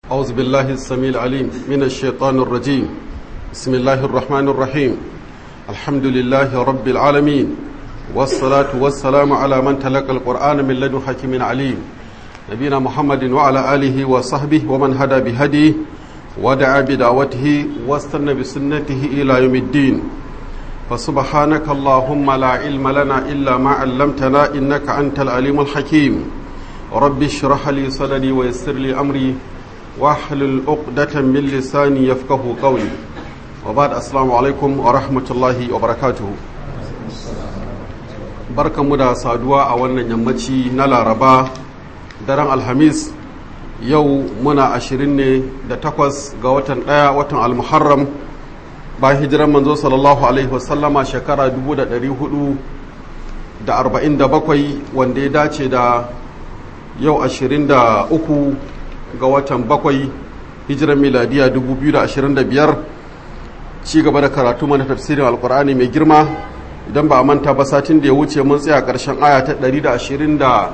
أعوذ بالله السميع العليم من الشيطان الرجيم بسم الله الرحمن الرحيم الحمد لله رب العالمين والصلاة والسلام على من تلقى القرآن من لدن حكيم عليم نبينا محمد وعلى آله وصحبه ومن هدى بهديه ودعا بدعوته واستنى بسنته إلى يوم الدين فسبحانك اللهم لا علم لنا إلا ما علمتنا إنك أنت العليم الحكيم رب اشرح لي صدري ويسر لي أمري واحلل عقدة من لساني يفقه قولي وبعد السلام عليكم ورحمة الله وبركاته barkanmu da saduwa a wannan yammaci na laraba daren alhamis yau muna ashirin ne da takwas ga watan ɗaya watan almuharram bayan hijiran manzo sallallahu alaihi wasallama shekara 447 wanda ya dace da yau 23 ga watan bakwai hijiran miladiya 2025 ci gaba da karatu mana tafsirin alkur'ani mai girma idan ba a manta ba satin da ya wuce mun tsaya ƙarshen aya ta 123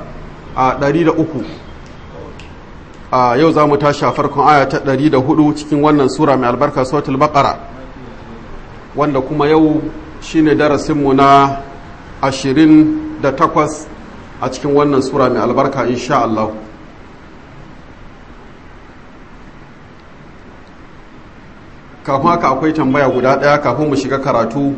a yau za mu tashi a farkon aya ta 104 cikin wannan sura mai albarka sautul baqara wanda kuma yau shine darasinmu na 28 a cikin wannan sura mai albarka insha Allah kafin haka akwai tambaya guda ɗaya kafin mu shiga karatu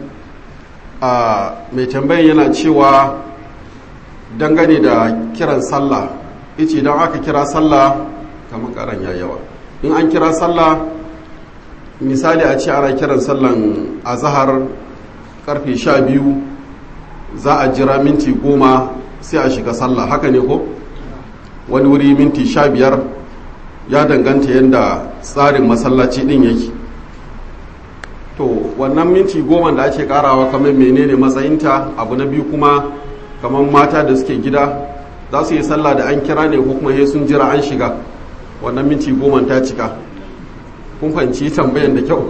a mai tambayan yana cewa dangane da kiran sallah ice don aka kira sallah kamar karan yawa in an kira sallah misali a ce ana kiran sallan azahar karfe sha biyu za a jira minti goma sai a shiga sallah haka ne ko wani wuri minti sha biyar ya danganta yadda tsarin masallaci din yake to wannan minti goma da ake karawa kamar menene matsayinta abu na biyu kuma kamar mata da suke gida za su yi sallah da an kira ne ko kuma sun jira an shiga wannan minti goma ta cika kun fahimci tambayan da kyau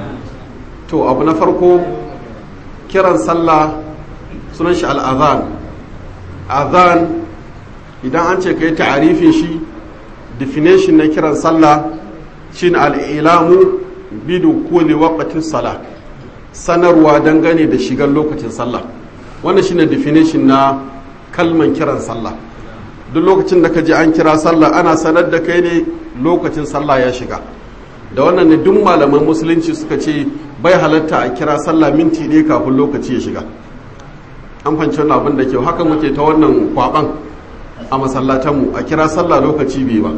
to abu na farko kiran sallah sunan shi al'azan azan idan an ce ka yi ta'arifin shi definition na kiran sallah shine al'ilamu bidu kuli waqtin sala sanarwa dangane da shigar lokacin sallah wannan shine definition na kalman kiran sallah duk lokacin da ka ji an kira sallah ana sanar da kai ne lokacin sallah ya shiga da wannan ne duk malaman musulunci suka ce bai halatta a kira sallah minti ɗaya kafin lokaci ya shiga an fanci wannan abin da kyau haka muke ta wannan kwaban a masallatanmu a kira sallah lokaci bai ba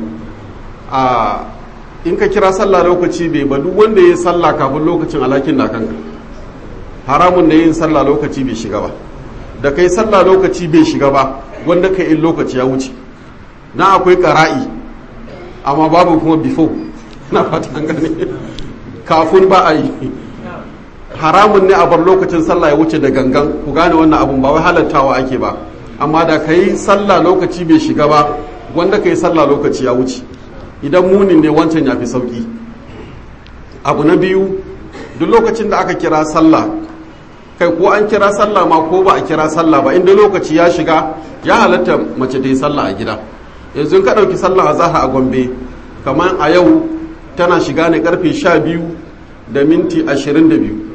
a in ka kira sallah lokaci bai ba duk wanda ya yi sallah kafin lokacin alakin na kanka haramun da yin sallah lokaci bai shiga ba da kai sallah lokaci bai shiga ba wanda ka in lokaci ya wuce na akwai ƙara'i amma babu kuma before na fata an gane kafin ba a yi haramun ne a bar lokacin sallah ya wuce da gangan ku gane wannan abun ba wai halattawa ake ba amma da ka yi sallah lokaci bai shiga ba wanda ka yi sallah lokaci ya wuce idan munin ne wancan ya fi sauki abu na biyu duk lokacin da aka kira sallah kai ko an kira sallah ma ko ba a kira sallah ba inda lokaci ya shiga ya halatta mace ta yi sallah a gida yanzu ka ɗauki sallah a zaha a gombe kamar a yau tana shiga ne karfe sha biyu da minti ashirin da biyu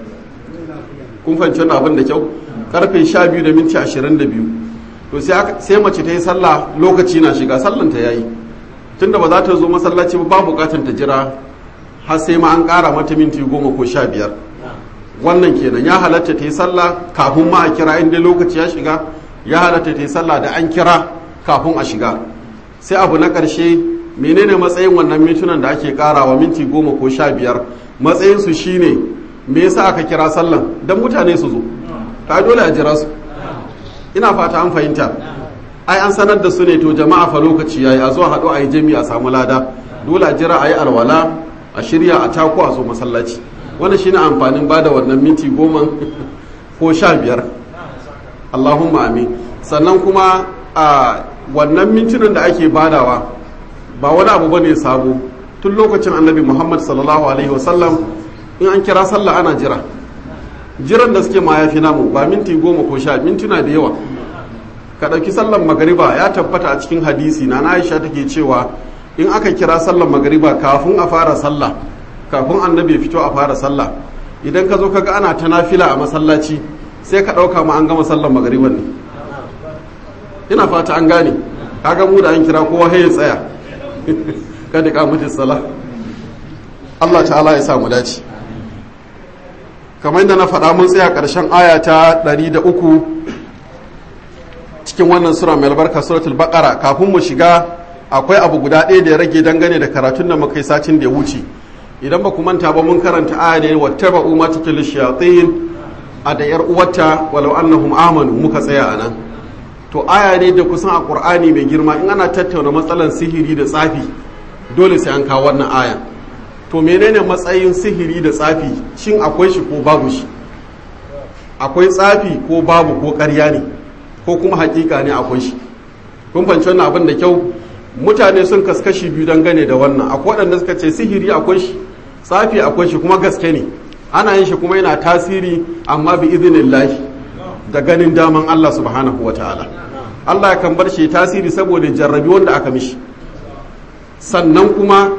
kun fahimci wani abin da kyau karfe sha biyu da minti ashirin da biyu to sai mace ta yi sallah lokaci na shiga sallanta ya yi tunda ba za ta zo masallaci ba bukatar ta jira har sai ma an ƙara mata minti goma ko sha biyar wannan kenan ya halatta ta yi sallah kafin ma a kira inda lokaci ya shiga ya halatta ta yi sallah da an kira kafin a shiga sai abu na ƙarshe menene matsayin wannan mintunan da ake ƙarawa minti goma ko sha biyar matsayinsu shine me yasa aka kira sallan don mutane su zo ta dole a jira su ina fata an fahimta ai an sanar da su ne to jama'a fa lokaci yayi a zo haɗu a yi jami a samu lada dole a jira a yi alwala a shirya a tako a zo masallaci wannan shine amfanin ba da wannan minti goma ko sha biyar allahumma amin sannan kuma a wannan mintunan da ake badawa ba wani abu bane sabo tun lokacin annabi muhammad sallallahu alaihi wasallam in an kira sallah ana jira jiran da suke ma ya fi namu ba minti goma ko sha mintuna da yawa ka ɗauki sallan magariba ya tabbata a cikin hadisi na aisha take cewa in aka kira sallar magariba kafin a fara sallah kafin annabi fito a fara sallah idan ka zo kaga ana ta nafila a masallaci sai ka ɗauka ma an gama sallar magariban ne ina fata an gane kaga mu da an kira kowa ya tsaya kada ka mutu sala Allah ta'ala ya sa mu dace kamar yadda na faɗa mun tsaya ƙarshen aya ta 103 cikin wannan sura mai albarka suratul baqara kafin mu shiga akwai abu guda ɗaya da ya rage dangane da karatun da muka yi satin da ya wuce idan ba ku manta ba mun karanta aya ne wattaba'u ma tukil shayatin a da yar uwarta walau annahum amanu muka tsaya a nan to aya ne da kusan a qur'ani mai girma in ana tattauna matsalan sihiri da tsafi dole sai an kawo wannan aya to menene matsayin sihiri da tsafi shin akwai shi ko babu shi akwai tsafi ko babu ko ƙarya ne ko kuma hakika ne akwai shi kun fahimci wannan abin da kyau mutane sun kaskashi biyu dangane da wannan akwai waɗanda suka ce sihiri akwai shi tsafi akwai shi kuma gaske ne ana yin shi kuma yana tasiri amma bi idinillahi da ganin daman Allah subhanahu wa ta'ala Allah ya kan bar shi tasiri saboda jarrabi wanda aka mishi sannan kuma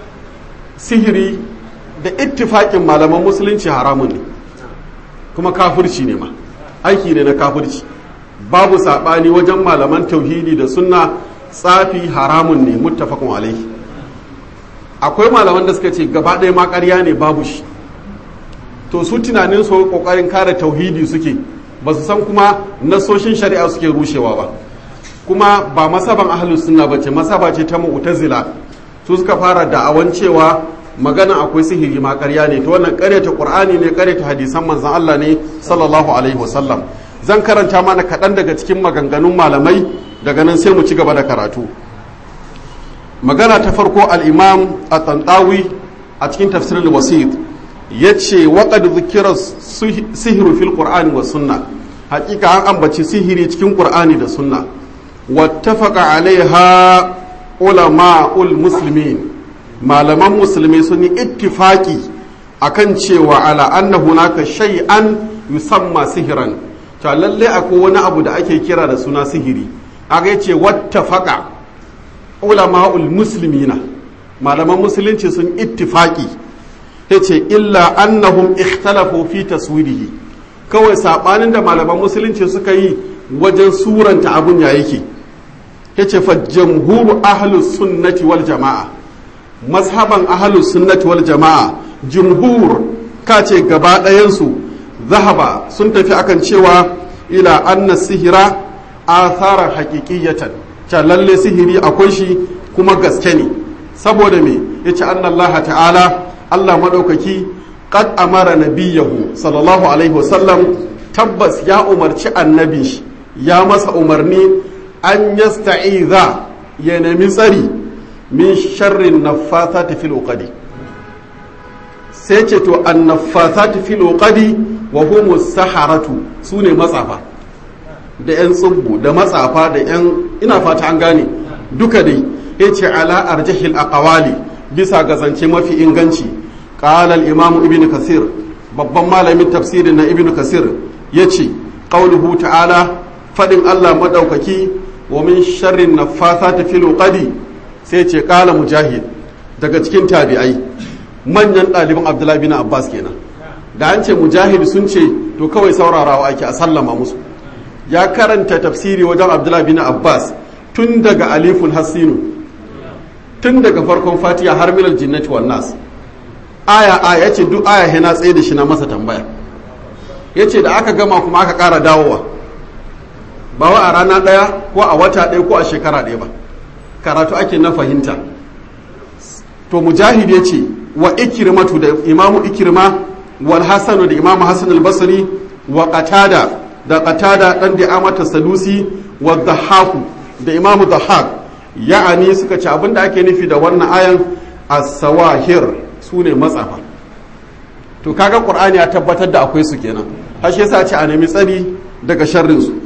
sihiri da ittifaƙin malaman musulunci haramun ne kuma kafirci ne ma aiki ne na kafirci babu saɓani wajen malaman tauhidi da sunna tsafi haramun ne muttafaqun alaihi akwai malaman da suka ce gaba ɗaya ma ƙarya ne babu shi to su tunanin su ƙoƙarin kare tauhidi suke ba su san kuma nasoshin shari'a suke rushewa ba kuma ba masaban ahlus sunna bace masaba ce ta mu'tazila su suka fara da'awan cewa magana akwai sihiri ma ƙarya ne to wannan ƙaryata qur'ani ne ƙaryata hadisan manzon Allah ne sallallahu alaihi wasallam zan karanta mana kaɗan daga cikin maganganun malamai daga nan sai mu ci gaba da karatu magana ta farko al-imam at-tantawi a cikin tafsirul wasit yace waqad dhukira sihiru fil qur'ani was sunna hakika an ambaci sihiri cikin qur'ani da sunna wattafaqa alaiha ulama'ul muslimin malaman musulmi sun yi ittifaki akan cewa ala anna hunaka shay'an yusamma sihiran to lalle akwai wani abu da ake kira da suna sihiri aga yace wattafaqa ulama'ul muslimina malaman musulunci sun ittifaki yace illa annahum ikhtalafu fi taswirihi kawai sabanin da malaman musulunci suka yi wajen suranta abun ya yake yace fa jamhuru ahlus sunnati wal jama'a mazhaban ahlus sunnati wal jama'a jumhur kace gaba ɗayan su zahaba sun tafi akan cewa ila anna sihira atharan haqiqiyatan ta lalle sihiri akwai shi kuma gaske ne saboda me yace anna Allah ta'ala Allah madaukaki qad amara nabiyahu sallallahu alaihi wasallam tabbas ya umarci annabi shi ya masa umarni an yasta'iza ya nemi tsari min sharrin naffathati fil uqadi sai ce to an naffathati fil uqadi wa humu saharatu sune matsafa da yan tsubbu da matsafa da yan ina fata an gane duka dai yace ala arjahil aqwali bisa ga zance mafi inganci qala al imam ibn kasir babban malamin tafsirin na ibn kasir yace qauluhu ta'ala fadin Allah madaukaki wa min sharrin naffathati fil uqadi sai ce qala mujahid daga cikin tabi'ai manyan ɗaliban abdullahi bin abbas kenan da an ce mujahid sun ce to kawai saurarawa ake a sallama musu ya karanta tafsiri wajen abdullahi bin abbas tun daga alifun hasinu tun daga farkon fatiha har milal jinnati wan nas aya aya yace duk aya yana tsaye da shi na masa tambaya yace da aka gama kuma aka ƙara dawowa ba wa a rana ɗaya ko a wata ɗaya ko a shekara ɗaya ba karatu ake na fahimta to mujahid ya ce wa ikirmatu da imamu ikirma wal hasanu da imamu hasan al-basri wa qatada da qatada dan da amata sadusi wa dhahaku da imamu dhahak ya'ani suka ce abinda ake nufi da wannan ayan as-sawahir sune matsafa to kaga qur'ani ya tabbatar da akwai su kenan har shi yasa ce a nemi tsari daga sharrin su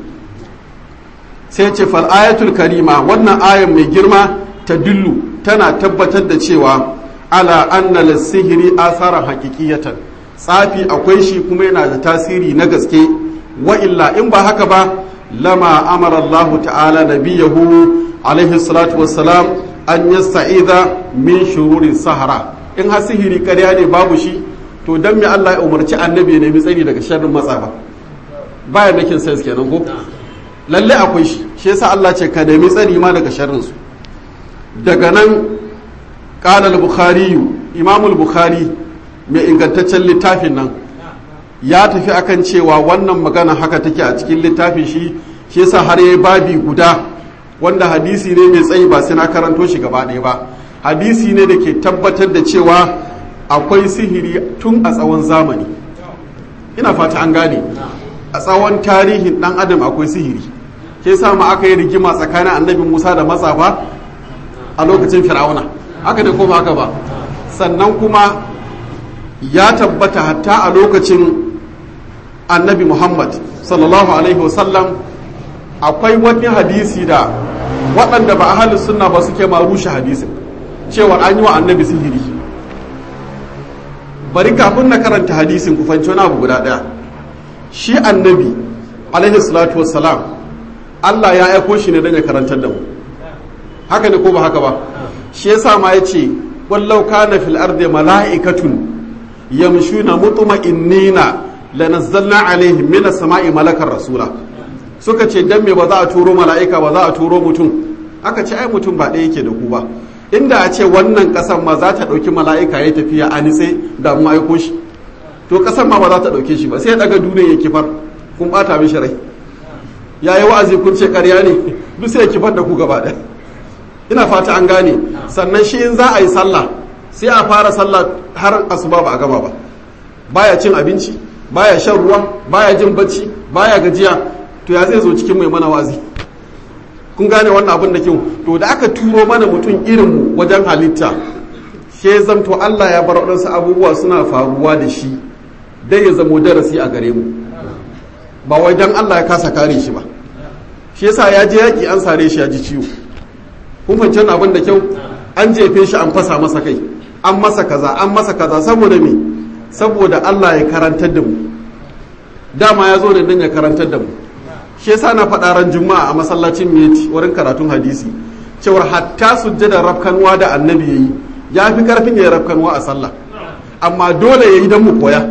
sai ce fal ayatul karima wannan ayan mai girma ta dillu tana tabbatar da cewa ala anna sihiri asaran haqiqiyatan tsafi akwai shi kuma yana da tasiri na gaske wa illa in ba haka ba lama amara Allah ta'ala nabiyahu alaihi salatu wassalam an yasta'idha min shururi sahara in har sihiri ƙarya ne babu shi to dan me Allah ya umarci annabi ya nemi tsari daga sharrin matsafa baya making sense kenan ko lalle akwai shi shi yasa Allah ce ka nemi tsari ma daga sharrin su daga nan qala al-bukhari imam al-bukhari mai ingantaccen littafin nan ya tafi akan cewa wannan magana haka take a cikin littafin shi shi yasa har yayi babi guda wanda hadisi ne mai tsayi ba sai na karanto shi gaba ɗaya ba hadisi ne da ke tabbatar da cewa akwai sihiri tun a tsawon zamani ina fata an gane a tsawon tarihin dan adam akwai sihiri ke ma aka yi rigima tsakanin annabi musa da matsafa a lokacin fir'auna haka da kuma haka ba sannan kuma ya tabbata hatta a lokacin annabi muhammad sallallahu alaihi wasallam akwai wani hadisi da waɗanda ba a sunna ba suke ma rushe hadisin cewa an yi wa annabi sihiri bari kafin na karanta hadisin ku fanci wani abu guda ɗaya shi annabi alaihi salatu wassalam Allah ya aiko shi ne don ya karantar da mu haka ne ko ba haka ba shi yasa ma ya ce wallau kana fil ardi mala'ikatun yamshuna mutma'innina lanazzalna alaihim minas sama'i malakar rasula suka ce dan me ba za a turo mala'ika ba za a turo mutum aka ce ai mutum ba ɗaya yake da ku ba inda a ce wannan ƙasar ma za ta ɗauki mala'ika ya tafiya a nitse da mu aiko shi to ƙasar ma ba za ta ɗauke shi ba sai ya ɗaga duniya ya kifar kun ɓata mishi rai ya yi wa'azi kun ce ƙarya ne duk sai ya kifar da ku gaba ɗaya ina fata an gane sannan shi in za a yi sallah sai a fara sallah har asuba ba a gama ba baya cin abinci baya shan ruwa baya jin bacci baya gajiya to ya zai zo cikin mai mana wazi kun gane wannan abin da kyau to da aka turo mana mutum irin mu wajen halitta she zamto Allah ya bar waɗansu abubuwa suna faruwa da shi dai ya zamo darasi a gare mu ba wai dan Allah ya kasa kare shi ba shi yasa ya je yaki an sare shi ya ji ciwo kun fahimci wannan abin da kyau an jefe shi an fasa masa kai an masa kaza an masa kaza saboda me saboda Allah ya karantar da mu dama ya zo da dan ya karantar da mu shi yasa na faɗa ran juma'a a masallacin meti wurin karatun hadisi cewar hatta sujjada rafkanwa da annabi yayi ya fi karfin ya rafkanwa a sallah amma dole yayi dan mu koya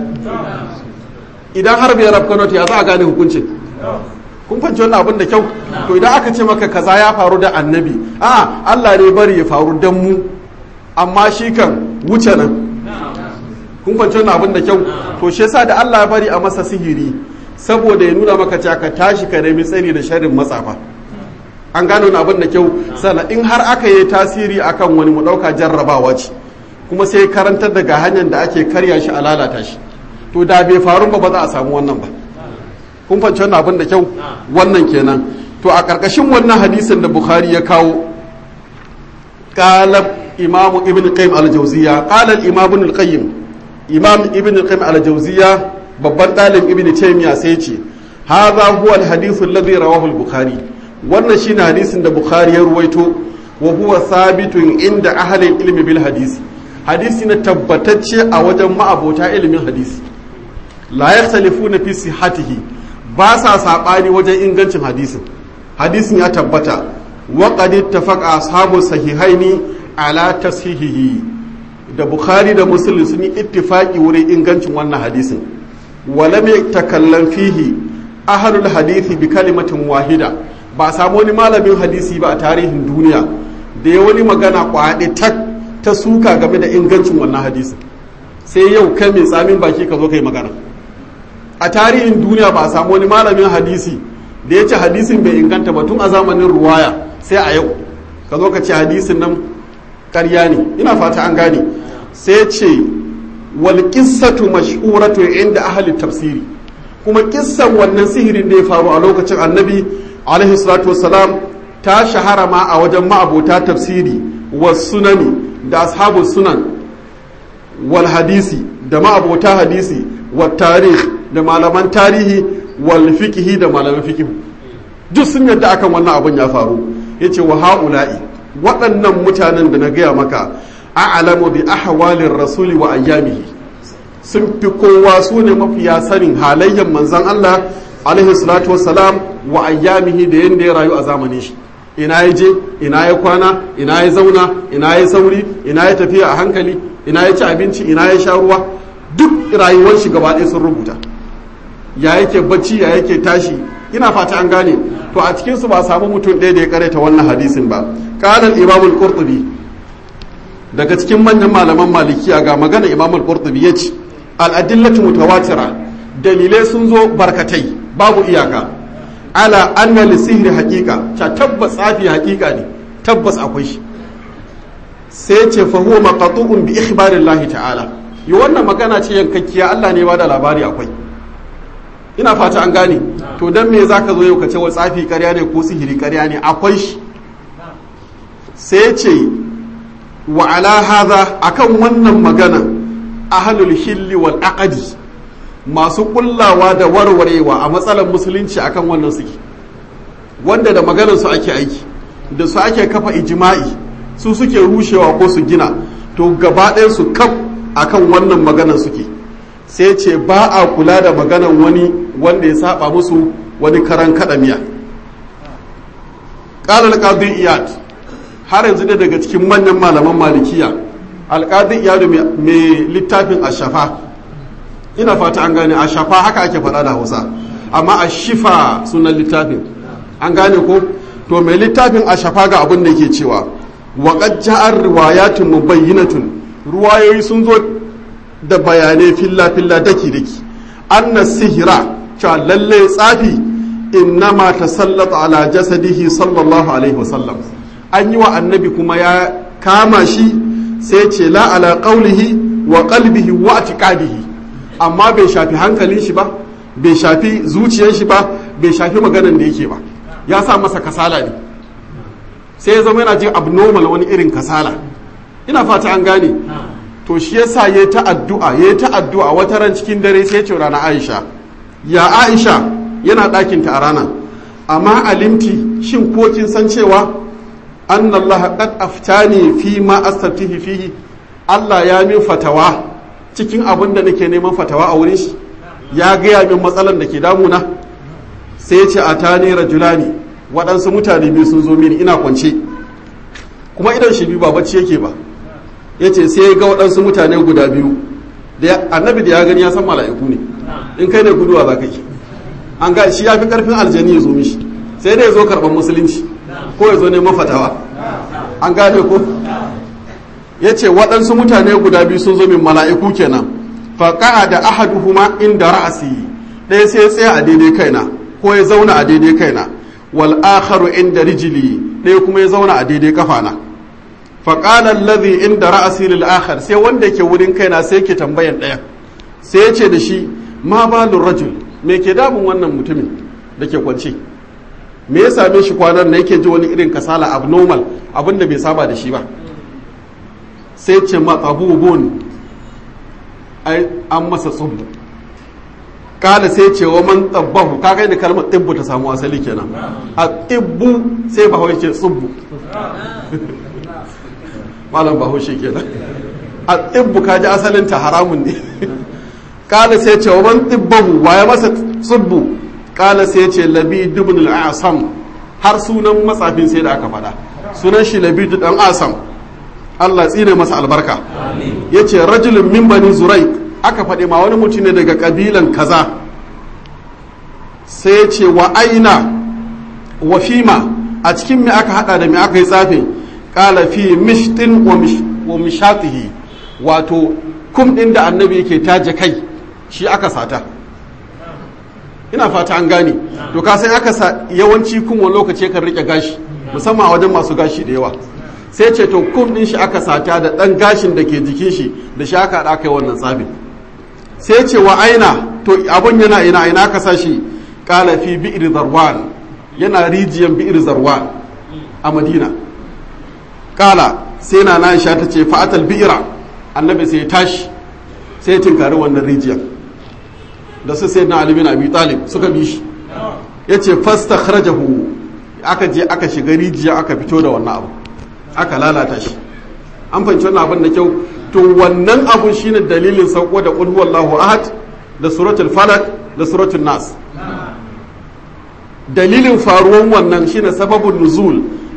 idan har bai rafkanwa to ya za a gane hukuncin kun fahimci wannan abin da kyau to idan aka ce maka kaza ya faru da annabi a Allah ne bari ya faru dan mu amma shi kan wuce nan kun fahimci wannan abin da kyau to shi yasa da Allah ya bari a masa sihiri saboda ya nuna maka cewa ka tashi ka nemi tsari da sharrin matsafa an gano wani abin da kyau sannan in har aka yi tasiri akan wani mu ɗauka jarrabawa ce kuma sai karantar daga hanyar da ake karya shi a lalata shi to da bai faru ba ba za a samu wannan ba kun fahimci wannan abin da kyau wannan kenan to a ƙarƙashin wannan hadisin da bukhari ya kawo qala imam ibn qayyim al-jawziya qala al-imam ibn al-qayyim imam ibn qayyim al-jawziya babban ɗalib ibn taymiya sai ce hadha huwa al-hadith alladhi rawahu al-bukhari wannan shine hadisin da bukhari ya ruwaito wa huwa sabitun inda ahli ilmi bil hadisi hadisi na tabbatacce a wajen ma'abota ilimin hadisi la yakhtalifuna fi sihhatihi ba sa sabani wajen ingancin hadisin hadisin ya tabbata wa qad ittafaqa ashabu sahihaini ala tashihihi da bukhari da muslim sun yi ittifaki wurin ingancin wannan hadisin walam yatakallam fihi ahlul hadisi bi kalimatin wahida ba samu wani malamin hadisi ba a tarihin duniya da ya wani magana kwaɗe tak ta suka game da ingancin wannan hadisi sai yau kai mai tsamin baki ka zo kai magana a tarihin duniya ba a samu wani malamin hadisi da ya ce hadisin bai inganta ba tun a zamanin ruwaya sai a yau ka zo ka ce hadisin nan karya ne ina fata an gane sai ce wal qissatu mashhuratu inda ahli tafsiri kuma kissan wannan sihirin da ya faru a lokacin annabi alaihi salatu wassalam ta shahara ma a wajen ma'abota tafsiri wa sunani da ashabu sunan wal hadisi da ma'abota hadisi wa tarih da malaman tarihi wal fikihi da malaman fikihu duk sun yadda akan wannan abun ya faru yace wa haula'i waɗannan mutanen da na gaya maka a'lamu bi ahwalir rasuli wa ayyamihi sun fi kowa su ne mafiya sanin halayyar manzon Allah alaihi salatu wassalam wa ayyamihi da yanda ya rayu a zamanin shi ina ya je ina ya kwana ina ya zauna ina ya sauri ina ya tafiya a hankali ina ya ci abinci ina ya sha ruwa duk rayuwar shi gaba ɗaya sun rubuta ya yake bacci ya yake tashi ina fata an gane to a cikin su ba samu mutum ɗaya da ya karanta wannan hadisin ba qala imam al-qurtubi daga cikin manyan malaman malikiya ga magana imam al-qurtubi yace al-adillatu mutawatira dalilai sun zo barkatai babu iyaka ala anna lisihri haqiqa ta tabbas tsafi haqiqa ne tabbas akwai shi sai ce fa huwa maqtu'un bi ikhbarillahi ta'ala yi wannan magana ce yankakkiya Allah ne ba da labari akwai ina fata an gane to dan me zaka zo yau ka ce wa tsafi ƙarya ne ko sihiri ƙarya ne akwai shi sai ce wa ala hadha akan wannan magana ahlul hilli wal aqdi masu kullawa da warwarewa a matsalar musulunci akan wannan suke wanda da maganar su ake aiki da su ake kafa ijma'i su suke rushewa ko su gina to gaba ɗayan su kaf akan wannan maganar suke sai ce ba a kula da maganar wani wanda ya saba musu wani karan kadamiya qala al iyad har yanzu da daga cikin manyan malaman malikiya al iyad mai littafin ashafa ina fata an gane ashafa haka ake faɗa da Hausa amma ashifa sunan littafin an gane ko to mai littafin ashafa ga abin da yake cewa wa qad ja'a riwayatun mubayyinatun ruwayoyi sun zo da bayanai filla-filla daki-daki anna sihira cewa lalle tsafi innama ta sallata ala jasadihi sallallahu alaihi wasallam an yi wa annabi kuma ya kama shi sai ce la ala qaulihi wa qalbihi wa atiqadihi amma bai shafi hankalin shi ba bai shafi zuciyar shi ba bai shafi maganan da yake ba ya sa masa kasala ne sai ya zama yana jin abnormal wani irin kasala ina fata an gane to shi yasa ya ta addu'a ya ta addu'a wata ran cikin dare sai ce rana Aisha ya Aisha yana ɗakin ta a rana amma alimti shin ko kin san cewa annallaha qad aftani fi ma astaftihi fihi Allah ya min fatawa cikin abin da nake neman fatawa a wurin shi ya gaya min matsalan da ke damuna sai ce a tani rajulani waɗansu mutane biyu sun zo mini ina kwance kuma idan shi biyu ba bacci yake ba ya ce sai ga waɗansu mutane guda biyu da annabi da ya gani ya san mala'iku ne in kai ne guduwa za ka yi an ga shi ya fi ƙarfin aljani ya zo mishi sai dai ya zo karɓar musulunci ko ya zo neman fatawa an gane ko ya ce waɗansu mutane guda biyu sun zo min mala'iku kenan faƙa'a da ahaduhuma inda ra'asi ɗaya sai ya tsaya a daidai kaina ko ya zauna a daidai kaina wal akharu inda rijili ɗaya kuma ya zauna a daidai kafana faƙalar lazi inda ra'asi lil akhar sai wanda ke wurin kaina sai ke tambayan ɗaya sai ya ce da shi ma balun rajul me ke damun wannan mutumin da ke kwance me ya same shi kwanan na yake ji wani irin kasala abnormal abinda bai saba da shi ba sai ce matsabubun ai an masa tsubbu kala sai ce wa man tsabbahu ka kai da kalmar tsibbu ta samu asali kenan a tsibbu sai ba ce tsubbu malam bahaushe kenan a tsibbu ka ji asalin ta haramun ne kala sai ce wa man tsibbahu waye masa tsubbu kala sai ce labi dubun al'asam har sunan matsafin sai da aka faɗa sunan shi labi dan asam Allah tsine masa albarka ya ce rajulun min bani zurai aka faɗi ma wani mutum ne daga ƙabilan kaza sai ya ce wa aina wa fima a cikin me aka hada da me aka yi tsafe ƙala fi mishtin wa mishatihi wato kum ɗin da annabi yake taje kai shi aka sata ina fata an gane to ka sai aka sa yawanci kun wani lokaci kan rike gashi musamman a wajen masu gashi da yawa sai ce to kum din shi aka sata da dan gashin da ke jikin shi da shi aka da kai wannan tsafi sai ce wa aina to abun yana ina ina aka sa shi qala fi bi'r zarwan yana rijiyan bi'r zarwan a madina qala sai na na ta ce fa'atal bi'ra annabi sai ya tashi sai ya tinkari wannan rijiyan da su sai na ali bin abi talib suka bi shi yace fastakhrajahu aka je aka shiga rijiya aka fito da wannan abu aka lalata shi an fahimci wannan abin da kyau to wannan abun shine dalilin sauko da qul huwallahu ahad da suratul falak da suratul nas dalilin faruwan wannan shine sababun nuzul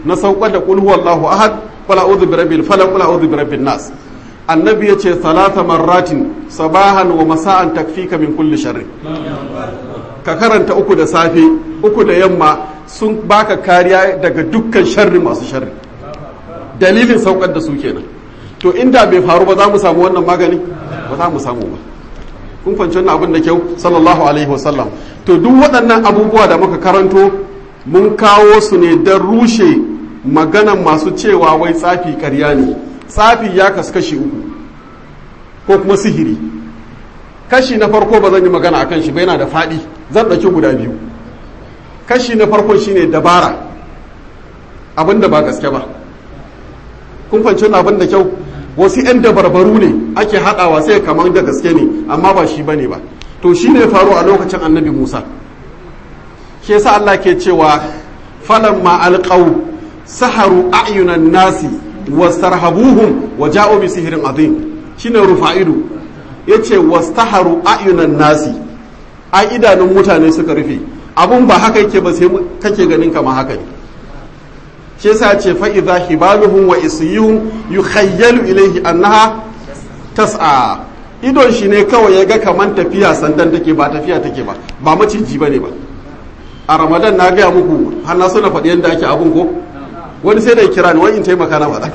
na saukar da qul huwallahu ahad qul a'udhu birabbil falaq qul a'udhu birabbin nas annabi yace salata marratin sabahan wa masa'an takfika min kulli sharri ka karanta uku da safe uku da yamma sun baka kariya daga dukkan sharri masu sharri dalilin saukar da su kenan to inda bai faru ba za mu samu wannan magani ba za mu samu ba kun fahimci wannan abin da kyau sallallahu alaihi wasallam to duk waɗannan abubuwa da muka karanto mun kawo su ne don rushe maganan masu cewa wai tsafi ƙarya ne tsafi ya kasu kashi uku ko kuma sihiri kashi na farko ba zan yi magana akan shi ba yana da faɗi zan ɗauki guda biyu kashi na farko shine dabara abin da ba gaske ba kun fahimci wannan abin da kyau wasu 'yan dabarbaru ne ake haɗawa sai kamar da gaske ne amma ba shi bane ba to shi ne faru a lokacin annabi musa shi yasa allah ke cewa falan ma alƙau saharu a'yunan nasi wastarhabuhum wa ja'u bi sihirin azim shine rufa'idu yace wastaharu a'yunan nasi a idanun mutane suka rufe abun ba haka yake ba sai kake ganin kama haka ne shi yasa ce fa idza hibaluhum wa isyuhum yukhayyalu ilayhi annaha tas'a idon shi ne kawai ya ga kaman tafiya sandan take ba tafiya take ba ba maciji bane ba a ramadan na gaya muku har na suna faɗi yadda ake abun ko wani sai da kira ni wani in taimaka na faɗa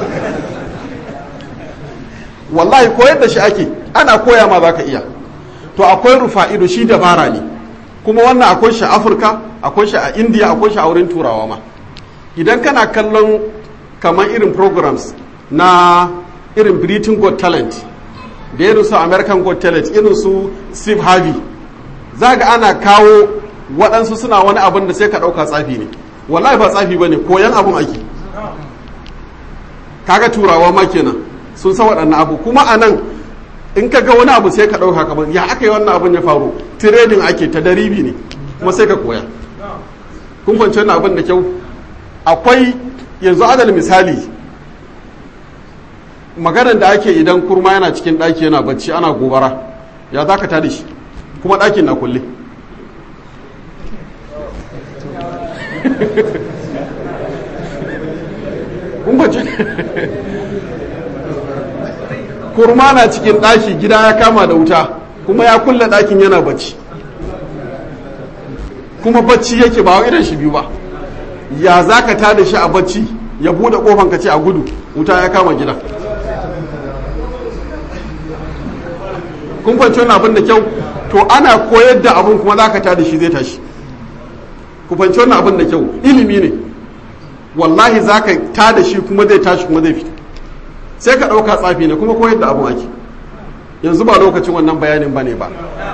wallahi koyar da shi ake ana koya ma za ka iya to akwai rufa ido shi dabara ne kuma wannan akwai shi a afirka akwai shi a indiya akwai shi a wurin turawa ma idan kana kallon kamar irin programs na irin britain got talent da irin su american got talent irin su steve harvey za ga ana kawo waɗansu suna wani abin da sai ka ɗauka tsafi ne wallahi ba tsafi ba ne koyan abin ake kaga turawa ma kenan sun san waɗannan abu kuma a nan in ka ga wani abu sai ka ɗauka kamar ya aka yi wannan abin ya faru tiredin ake ta daribi ne kuma sai ka koya kun fahimci wannan abin da kyau akwai yanzu adal misali maganar da ake idan kurma yana cikin ɗaki yana bacci ana gobara ya za ka tada shi kuma ɗakin na kulle kurma na cikin ɗaki gida ya kama da wuta kuma ya kulle ɗakin yana bacci kuma bacci yake ba idan shi biyu ba ya za ka tada shi a bacci ya buɗe ƙofan ka ce a gudu wuta ya kama gida kun fahimci wani abin da kyau to ana koyar da abin kuma za ka tada shi zai tashi ku fahimci wani abin da kyau ilimi ne wallahi za ka tada shi kuma zai tashi kuma zai fita sai ka ɗauka tsafi ne kuma koyar da abin ake yanzu ba lokacin wannan bayanin ba ne ba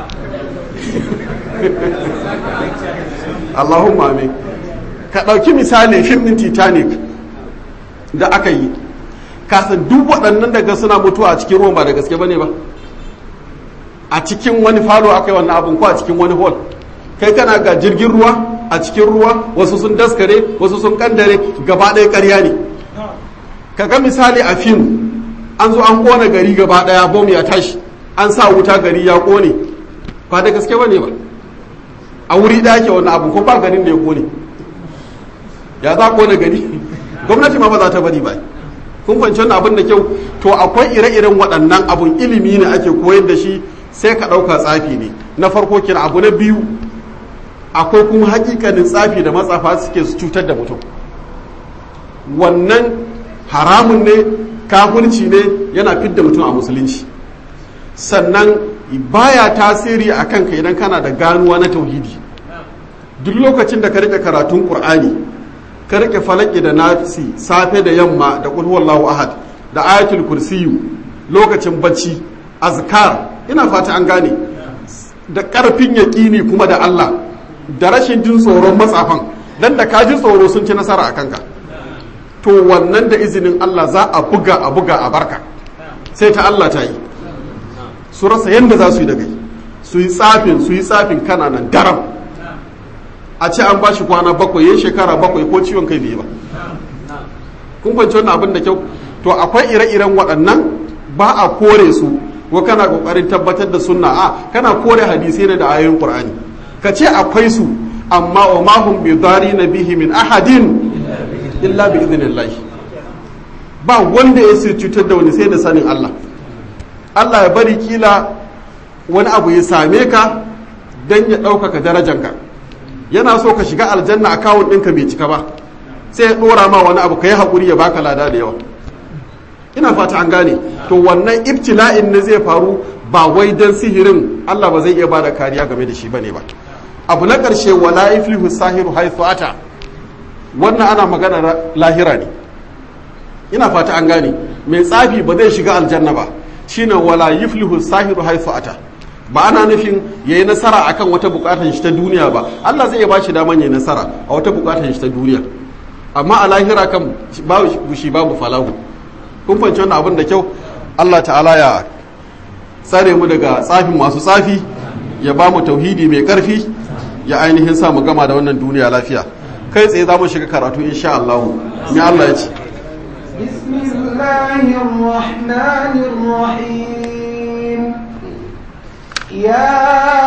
Allahumma amin ka ɗauki misali fim ɗin titanic da aka yi kasan duk waɗannan daga suna mutuwa a cikin ruwan ba da gaske ba ne ba a cikin wani falo aka yi wannan abin ko a cikin wani hall kai kana ga jirgin ruwa a cikin ruwa wasu sun daskare wasu sun kandare gaba ɗaya ƙarya ne ka ga misali a fim an zo an ƙona gari gaba ɗaya bom ya tashi an sa wuta gari ya ƙone ba da gaske ba ne ba a wuri ɗaya ke wannan abu ko ba garin da ya ƙone ya za ƙona gari gwamnati ma ba za ta bari ba kun fahimci wannan abin da kyau to akwai ire-iren waɗannan abun ilimi ne ake koyar da shi sai ka ɗauka tsafi ne na farko kira abu na biyu akwai kuma hakikanin tsafi da matsafa suke su cutar da mutum wannan haramun ne kafirci ne yana fidda mutum a musulunci sannan baya tasiri a kanka idan kana da ganuwa na tauhidi duk lokacin da ka rike karatun qur'ani ka rike falaki da nasi safe da yamma da qul huwallahu ahad da ayatul kursiyu lokacin bacci azkar ina fata an gane da karfin yaƙini kuma da Allah da rashin jin tsoron matsafan dan da ka ji tsoro sun ci nasara a kanka to wannan da izinin Allah za a buga a buga a barka sai ta Allah ta yi su rasa yadda za su yi daga su yi tsafin su yi tsafin kana nan daram a ce an bashi kwana bakwai ya shekara bakwai ko ciwon kai bai ba kun fahimci wannan abin da kyau to akwai ire-iren waɗannan ba a kore su ko kana kokarin tabbatar da sunna a kana kore hadisai ne da ayoyin qur'ani ka ce akwai su amma wa ma hum bi na bihi min ahadin illa bi idnillahi ba wanda ya sai cutar da wani sai da sanin Allah Allah ya bari kila wani abu ya same ka don ya ɗaukaka darajanka yana so ka shiga aljanna akawun ɗinka bai cika ba sai ya ɗora ma wani abu ka yi haƙuri ya baka lada da yawa ina fata an gane to wannan ibtila'in ne zai faru ba wai don sihirin Allah ba zai iya ba da kariya game da shi bane ba abu na ƙarshe wala iflihu sahiru haythu ata wannan ana magana lahira ne ina fata an gane mai tsafi ba zai shiga aljanna ba shine wala yuflihu sahiru haythu ata ba ana nufin yayi nasara akan wata bukatar shi ta duniya ba Allah zai iya ba shi daman yayi nasara a wata bukatar shi ta duniya amma a lahira kan babu shi babu falahu kun fahimci wannan abin da kyau Allah ta'ala ya tsare mu daga tsafin masu tsafi ya ba mu tauhidi mai karfi ya ainihin sa mu gama da wannan duniya lafiya kai tsaye za mu shiga karatu insha Allah me Allah ya ce بسم الله الرحمن الرحيم يا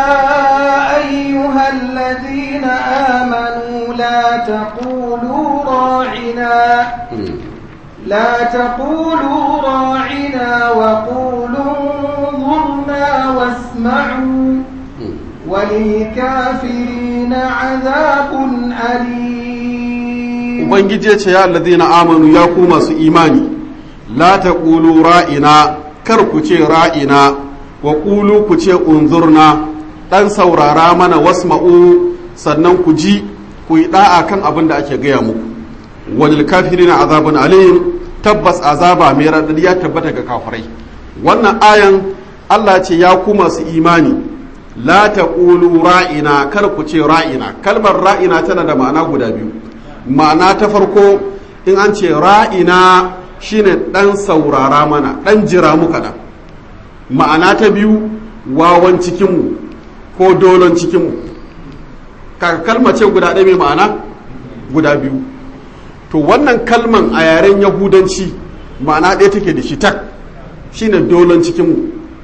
أيها الذين آمنوا لا تقولوا راعنا لا تقولوا راعنا وقولوا انظرنا واسمعوا وللكافرين عذاب أليم ubangiji ya ce ya alladhina amanu ya ku masu imani la taqulu ra'ina kar ku ce ra'ina wa qulu ku ce unzurna dan saurara mana wasma'u sannan ku ji ku yi da'a kan abin da ake gaya muku walil kafirina azabun alim tabbas azaba mai radadi ya tabbata ga kafirai wannan ayan Allah ce ya ku masu imani la taqulu ra'ina kar ku ce ra'ina kalmar ra'ina tana da ma'ana guda biyu ma'ana ta farko in an ce ra'ina shine dan saurara mana dan jira mu kaɗan ma'ana ta biyu wawan cikinmu ko dolon cikinmu kalma ce guda ɗaya mai ma'ana guda biyu to wannan kalman a yaren yahudanci ma'ana ɗaya take da shi tak shine dolon cikinmu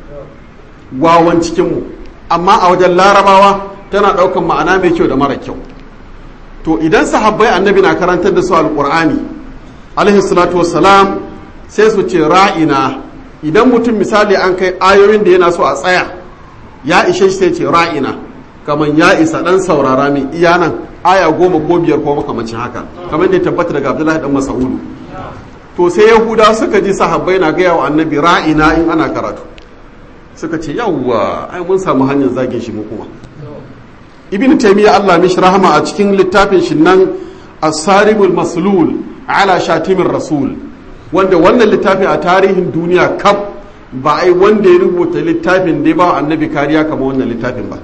wawan cikinmu amma a wajen larabawa tana ɗaukan ma'ana mai kyau da mara kyau to idan sahabbai annabi na karantar da su alkur'ani alaihi salatu wassalam sai su ce ra'ina idan mutum misali an kai ayoyin da yana so a tsaya ya ishe shi sai ce ra'ina kamar ya isa dan saurara min iya nan aya goma ko biyar ko makamacin haka kamar da ya tabbata daga abdullahi dan mas'udu to sai yahuda suka ji sahabbai na gaya wa annabi ra'ina in ana karatu suka ce yawwa ai mun samu hanyar zagin shi mu kuma ibn taymiya Allah mishi rahama a cikin littafin shi nan as-saribul maslul ala shatimin rasul wanda wannan littafi a tarihin duniya kaf ba ai wanda ya rubuta littafin da ba annabi kariya kamar wannan littafin ba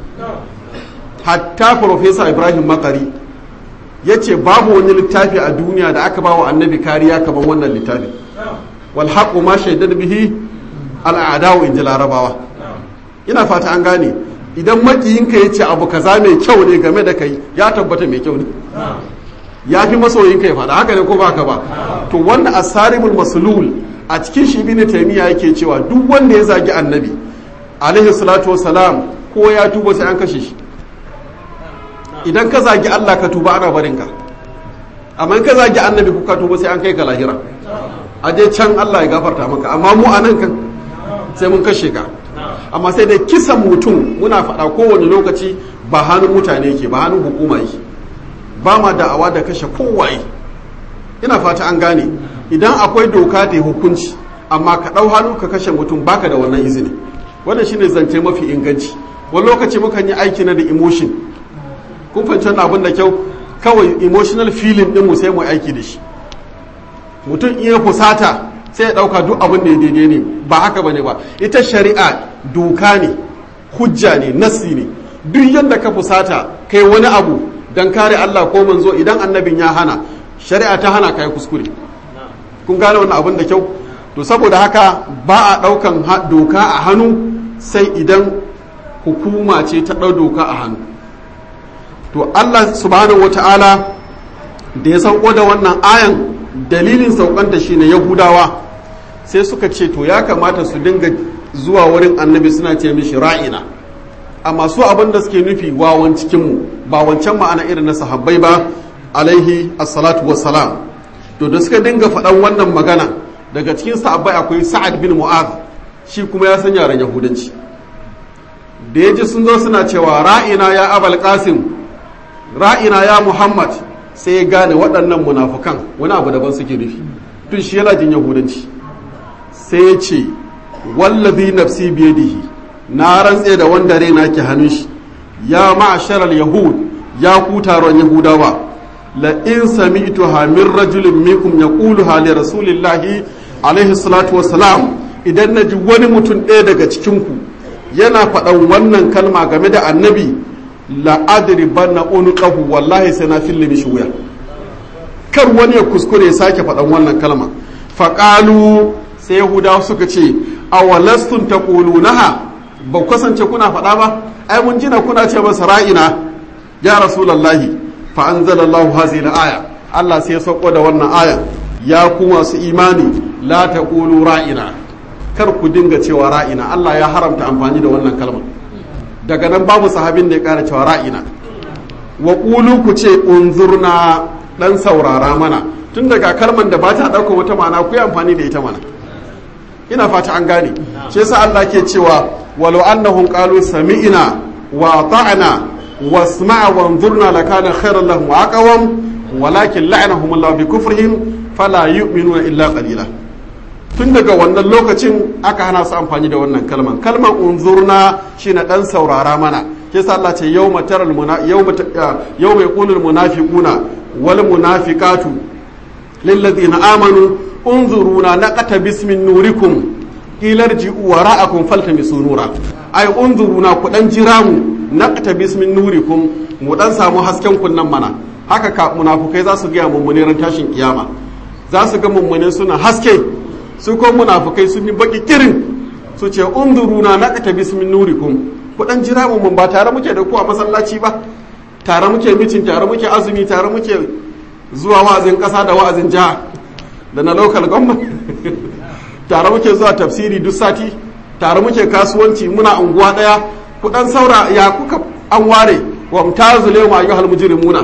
hatta professor ibrahim makari ya ce babu wani littafi a duniya da aka ba wa annabi kariya kamar wannan littafin wal haqqu ma shaidar bihi al'adawu in ji larabawa ina fata an gane idan makiyinka ya ce abu kaza mai kyau ne game da kai ya tabbata mai kyau ne ya fi masoyinka ya faɗa haka ne ko ba ka ba to wannan asaribul maslul a cikin shi ibn taymiya yake cewa duk wanda ya zagi annabi alaihi salatu wassalam ko ya tuba sai an kashe shi idan ka zagi Allah ka tuba ana barin ka amma in ka zagi annabi ko ka tuba sai an kai ka lahira a je can Allah ya gafarta maka amma mu anan kan sai mun kashe ka amma sai dai kisan mutum muna faɗa kowane lokaci ba hannun mutane yake ba hannun hukuma yake ba ma da'awa da kashe kowaye ina fata an gane idan akwai doka da hukunci amma ka ɗau hannu ka kashe mutum baka da wannan izini wannan shine zance mafi inganci wani lokaci mukan yi aiki na da emotion kun fahimci wannan abin da kyau kawai emotional feeling ɗin mu sai mu aiki da shi mutum iya fusata sai ya ɗauka duk abin da ya daidai ne ba haka bane ba ita shari'a doka ne hujja ne nassi ne duk yadda ka fusata kai wani abu don kare Allah ko manzo idan annabin ya hana shari'a ta hana kai kuskure kun gane wannan abin da kyau to saboda haka ba a ɗaukan doka a hannu sai idan hukuma ce ta ɗau doka a hannu to Allah subhanahu wata'ala da ya sauko da wannan ayan dalilin saukanta shine yahudawa sai suka ce to ya kamata su dinga zuwa wurin annabi suna ce mishi ra'ina amma su abin da suke nufi wawan cikinmu ba wancan ma'ana irin na sahabbai ba alaihi assalatu wassalam to da suka dinga faɗan wannan magana daga cikin sahabbai akwai sa'ad bin mu'az shi kuma ya san yaren yahudanci da ya ji sun zo suna cewa ra'ina ya abal qasim ra'ina ya muhammad sai ya gane waɗannan munafukan wani abu daban suke nufi tun shi yana jin yahudanci sai ya ce wallazi nafsi biyadihi na rantse da wanda raina ke hannun shi ya ma'asharal yahud ya ku taron yahudawa la in sami'tuha min rajulin minkum yaquluha li rasulillahi alaihi salatu wassalam idan naji wani mutum ɗaya daga cikin ku yana faɗan wannan kalma game da annabi la adribanna unqahu wallahi sai na fille mishi wuya kar wani ya kuskure ya sake faɗan wannan kalma faqalu sai yahudawa suka ce awalastun taqulunaha ba kasance kuna faɗa ba ai mun jina kuna ce masa ra'ina ya rasulullahi fa anzalallahu hazihi aya Allah sai ya sauko da wannan aya ya ku masu imani la taqulu ra'ina kar ku dinga cewa ra'ina Allah ya haramta amfani da wannan kalmar daga nan babu sahabin da ya kara cewa ra'ina wa qulu ku ce unzurna dan saurara mana tun daga kalmar da ba ta dauka wata ma'ana ku yi amfani da ita mana ina fata an gane shi yasa Allah ke cewa walau annahum qalu sami'na wa ata'na wasma'a wanzurna lakana khairan lahum wa aqwam walakin la'anahum Allah bi kufrihim fala yu'minuna illa qalila tun daga wannan lokacin aka hana su amfani da wannan kalman kalman unzurna shine dan saurara mana ke sa Allah ce yawma taral muna yawma yawma yaqulul munafiquna wal munafiqatu lil ladina amanu unzuruna naqata bismin nurikum ilarji'u wara'akum faltamisu nura ay unzuruna ku dan jira mu naqata bismin nurikum mu dan samu hasken kunnan mana haka ka munafukai za su ga mummune ran tashin kiyama za su ga mummune suna haske su ko munafukai sun yi baki kirin su ce unzuruna naqata bismin nurikum ku dan jira mu mun ba tare muke da ku a masallaci ba tare muke mitin tare muke azumi tare muke zuwa wa'azin kasa da wa'azin jiha da na local government tare muke zuwa tafsiri duk sati tare muke kasuwanci muna unguwa daya ku dan saura ya kuka an ware wa mutazu lewu ayyuhal mujrimuna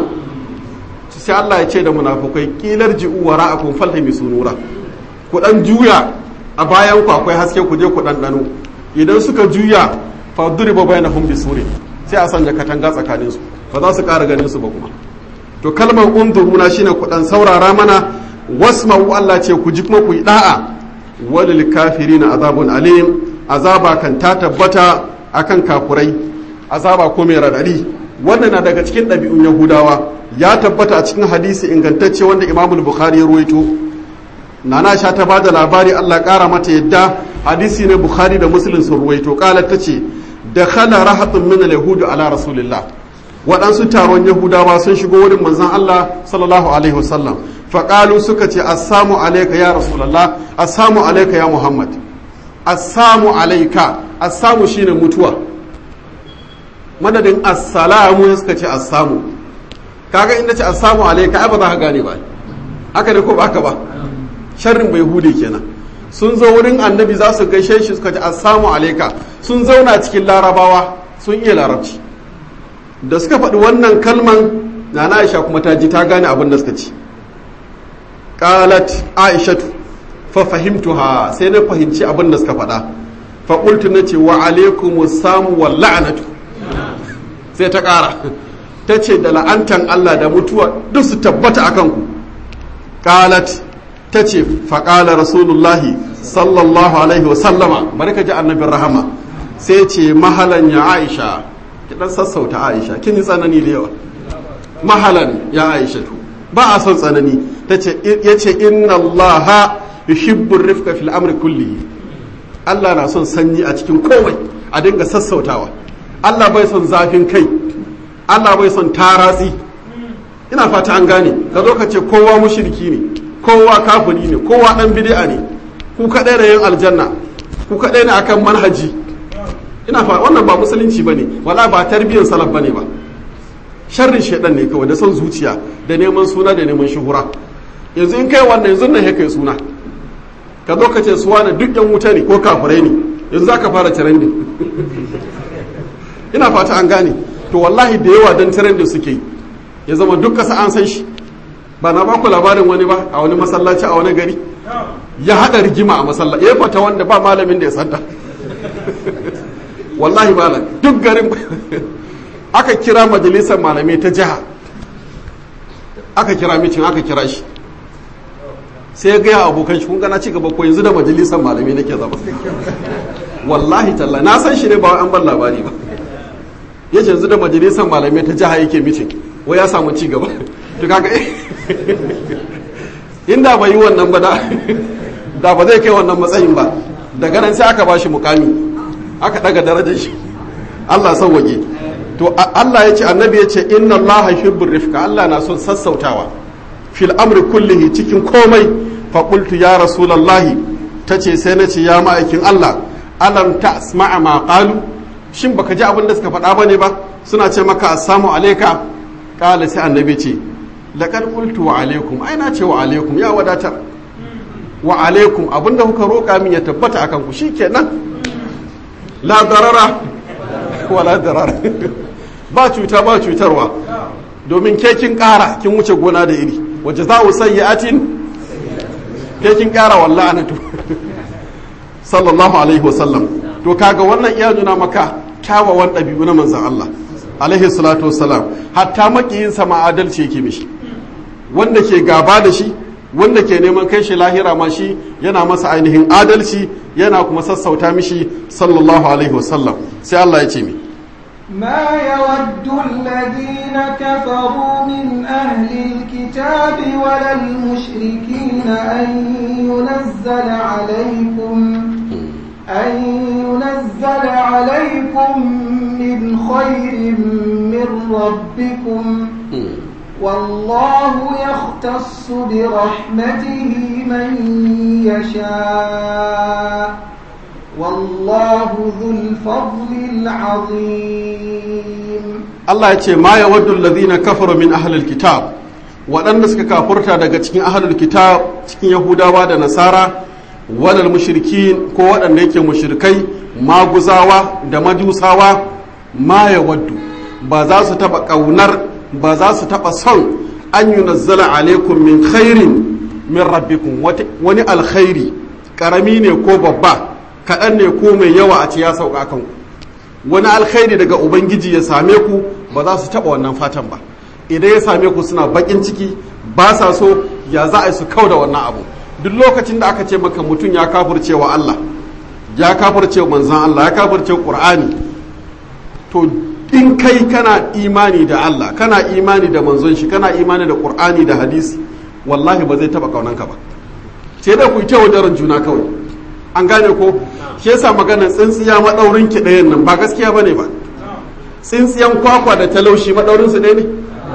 sai Allah ya ce da munafukai kilar ji'u wara'akum faltami sunura ku dan juya a bayan ku akwai haske ku je ku dan dano idan suka juya fa duriba bainahum bisurin sai a sanya katanga tsakanin su ba za su ƙara ganin su ba kuma to kalmar unduruna shine ku dan saurara mana wasma'u Allah ce ku ji kuma ku yi da'a walil kafirina azabun alim azaba kan ta tabbata akan kafurai azaba ko mai radadi wannan na daga cikin ɗabi'un yahudawa ya tabbata a cikin hadisi ingantacce wanda imamul bukhari ya ruwaito nana sha ta bada labari Allah ƙara mata yadda hadisi ne bukhari da muslim sun ruwaito kala ta ce da khala rahatun min al-yahudu ala rasulillah waɗansu taron yahudawa sun shigo wurin manzon Allah sallallahu alaihi wasallam faƙalu suka ce assamu alaika ya rasulallah assamu alaika ya muhammad assamu alaika assamu shine mutuwa madadin assalamu suka ce assamu kaga inda ce assamu alaika ai ba za ka gane ba haka ne ko ba haka ba sharrin bai hude kenan sun zo wurin annabi za su gaishe shi suka ce assamu alaika sun zauna cikin larabawa sun iya larabci da suka faɗi wannan kalman na aisha kuma ta ji ta gane abin da suka ci qalat aishatu fa fahimtuha sai na fahimci abin da suka faɗa fa qultu nace wa alaikumus samu wal la'natu sai ta ƙara ta ce da la'antan Allah da mutuwa duk su tabbata akan ku qalat ta ce fa qala rasulullahi sallallahu alaihi wa sallama barka ji annabin rahama sai ce mahalan ya aisha ki dan sassauta aisha kin yi tsanani da yawa mahalan ya aisha to ba a son tsanani ya ce inna allaha yuhibbu rifka fil amri kulli Allah na son sanyi a cikin komai a dinga sassautawa Allah bai son zafin kai Allah bai son taratsi ina fata an gane ka zo ka ce kowa mushriki ne kowa kafiri ne kowa dan bid'a ne ku kadai da yin aljanna ku kadai ne akan manhaji ina fa wannan ba musulunci bane wala ba tarbiyyar salaf bane ba sharrin shaidan ne kawai da son zuciya da neman suna da neman shuhura yanzu in kai wannan yanzu nan kai suna ka zo ka ce suwa na duk yan wuta ne ko kafirai ne yanzu za ka fara trending ina fata an gane to wallahi da yawa don trending suke ya zama duk kasa an san shi ba na ba ku labarin wani ba a wani masallaci a wani gari ya haɗa rigima a masallaci ya fata wanda ba malamin da ya santa wallahi malam duk garin aka kira majalisar malamai ta jiha aka kira mitin aka kira shi sai ya gaya abokan shi kun gana ci gaba ko yanzu da majalisar malamai nake zama wallahi talla na san shi ne ba an ban labari ba ya ce yanzu da majalisar malamai ta jiha yake mitin wai ya samu ci gaba to kaga inda bai yi wannan ba da ba zai kai wannan matsayin ba daga nan sai aka bashi mukami aka daga darajar shi Allah sauwaje to Allah ya ce annabi ya ce inna Allah yuhibbur rifqa Allah na son sassautawa fil amri kullihi cikin komai fa qultu ya rasulullahi tace sai na ce ya ma'aikin Allah alam tasma'a ma qalu shin baka ji abin da suka faɗa bane ba suna ce maka assalamu alayka qala sai annabi ce laqad qultu wa alaikum ai na ce wa alaikum ya wadatar wa alaikum abinda kuka roƙa min ya tabbata akan ku shikenan la darara wala darara ba cuta ba cutarwa domin ke kin ƙara kin wuce gona da iri waje za sayyi'atin ke kin ƙara wallahi anatu sallallahu alaihi wasallam to kaga wannan iya nuna maka kyawawan ɗabi'u na manzon Allah alaihi salatu wassalam hatta makiyinsa ma adalci yake mishi wanda ke gaba da shi wanda ke neman kai shi lahira ma shi yana masa ainihin adalci yana kuma sassauta mishi sallallahu alaihi wasallam sai Allah ya ce mi ما يود الذين كفروا من أهل الكتاب ولا المشركين أن ينزل عليكم أن ينزل عليكم من خير من ربكم والله يختص برحمته من يشاء والله ذو الفضل العظيم Allah ya ce ma ya waddu alladhina kafaru min ahlil kitab waɗanda suka kafurta daga cikin ahlul kitab cikin yahudawa da nasara walal mushrikin ko waɗanda yake mushrikai maguzawa da majusawa ma ya waddu ba za su taɓa ƙaunar ba za su taɓa son an yi nazzala alaikum min khairin min rabbikum wani alkhairi ƙarami ne ko babba kaɗan ne ko mai yawa a ce ya sauka kan wani alkhairi daga ubangiji ya same ku ba za su taɓa wannan fatan ba idan ya same ku suna baƙin ciki ba sa so ya za a yi su kau da wannan abu duk lokacin da aka ce maka mutum ya kafurce wa Allah ya kafurce wa manzan Allah ya kafurce Qur'ani to in kai kana imani da Allah kana imani da manzon shi kana imani da Qur'ani da hadisi wallahi ba zai taba kaunanka ba sai da ku yi tawo daren juna kawai an gane ko shi yasa maganar tsintsiya madaurin ki ɗayan nan ba gaskiya bane ba tsintsiyan kwakwa da talaushi madaurin su ɗaya ne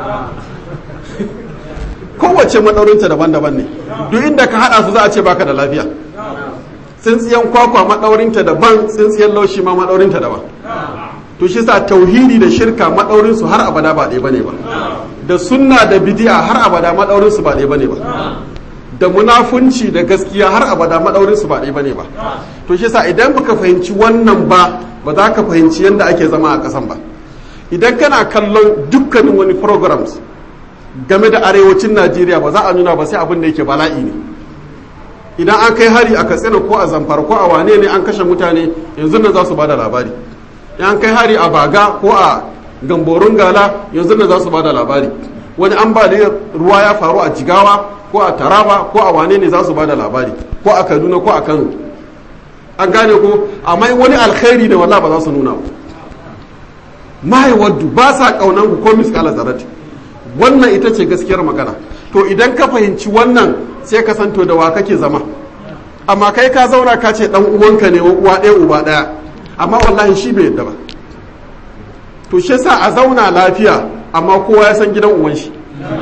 kowace madaurinta daban-daban ne duk inda ka hada su za a ce baka da lafiya tsintsiyan kwakwa madaurinta daban tsintsiyan laushi ma madaurinta daban to shi sa tauhidi da shirka madaurin su har abada ba ɗaya bane ba da sunna da bidi'a har abada madaurin su ba ɗaya bane ba da munafunci da gaskiya har abada madaurin su ba ɗaya bane ba to shi sa idan baka fahimci wannan ba ba za ka fahimci yadda ake zama a ƙasan ba idan kana kallon dukkanin wani programs game da arewacin najeriya ba za a nuna ba sai abin da yake bala'i ne idan an kai hari a katsina ko a zamfara ko a wane ne an kashe mutane yanzu nan za su bada labari an kai hari a baga ko a gamborun gala yanzu nan za su bada labari wani an ba da ruwa ya faru a jigawa ko a taraba ko a wane ne za su bada labari ko a kaduna ko a kano an gane ko amma wani alkhairi da wallah ba za su nuna ba mahaiwaddu ba sa kaunan ku ko miskala zarati wannan ita ce gaskiyar magana to idan ka fahimci wannan sai ka santo da wa kake zama amma kai ka zauna ka ce dan uwanka ne uwa ɗaya uba ɗaya amma wallahi shi bai yadda ba to shi sa a zauna lafiya amma kowa ya san gidan uwan shi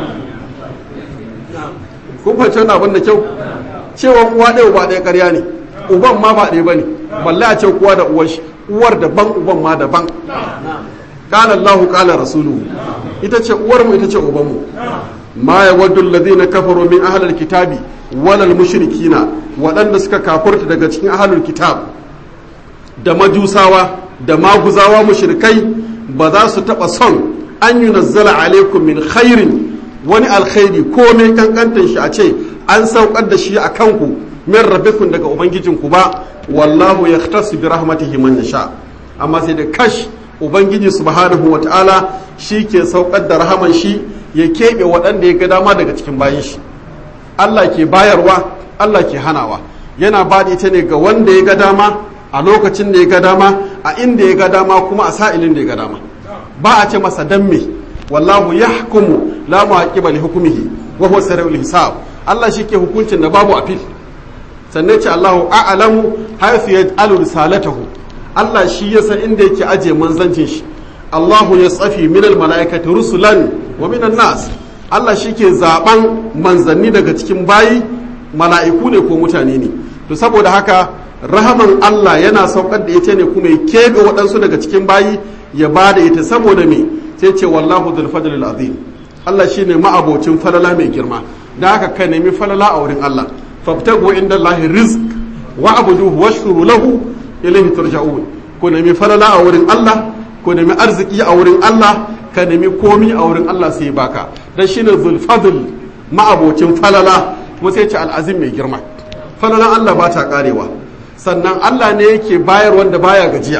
kun fahimci wannan abin da kyau cewa uwa ɗaya uba ɗaya ƙarya ne uban ma ba ɗaya ba ne balle a ce kowa da uwan shi uwar daban uban ma daban قال الله قال رسوله ita ce uwarmu ita ce ubanmu ma ya waddu alladhina kafaru min ahlil kitabi walal mushrikina waɗanda suka kafurta daga cikin ahlul kitab da majusawa da maguzawa mushrikai ba za su taɓa son an yi nazzala alaikum min khairin wani alkhairi ko mai kankantan shi a ce an saukar da shi a kanku min rabbikum daga ubangijinku ba wallahu yahtasu bi rahmatihi man yasha amma sai da kash ubangiji subhanahu wataala shi ke saukar da rahaman shi ya keɓe waɗanda ya ga dama daga cikin bayan shi Allah ke bayarwa Allah ke hanawa yana ba ita ne ga wanda ya ga dama a lokacin da ya ga dama a inda ya ga dama kuma a sa'ilin da ya ga dama ba a ce masa dan me wallahu yahkumu la mu'aqiba li hukmihi wa huwa sari'ul hisab Allah shi ke hukuncin da babu apil sannan ce Allahu a'lamu haythu yaj'alu risalatahu Allah shi ya san inda yake aje manzancin shi Allahu ya tsafi minal mala'ikati rusulan wa minan nas Allah shi ke zaben manzanni daga cikin bayi mala'iku ne ko mutane ne to saboda haka rahaman Allah yana saukar da ita ne kuma ya keɓe waɗansu daga cikin bayi ya ba da ita saboda me sai ce wallahu dhul fadlil azim Allah shine ma'abocin falala mai girma da haka ka nemi falala a wurin Allah fabtagu inda Allah rizq wa abuduhu washkuru lahu ilayhi turja'un ku nemi falala a wurin Allah ku nemi arziki a wurin Allah ka nemi komi a wurin Allah sai baka dan shine dhul fadl ma'abocin falala kuma sai ce al'azim mai girma falalan Allah ba ta karewa sannan Allah ne yake bayar wanda baya gajiya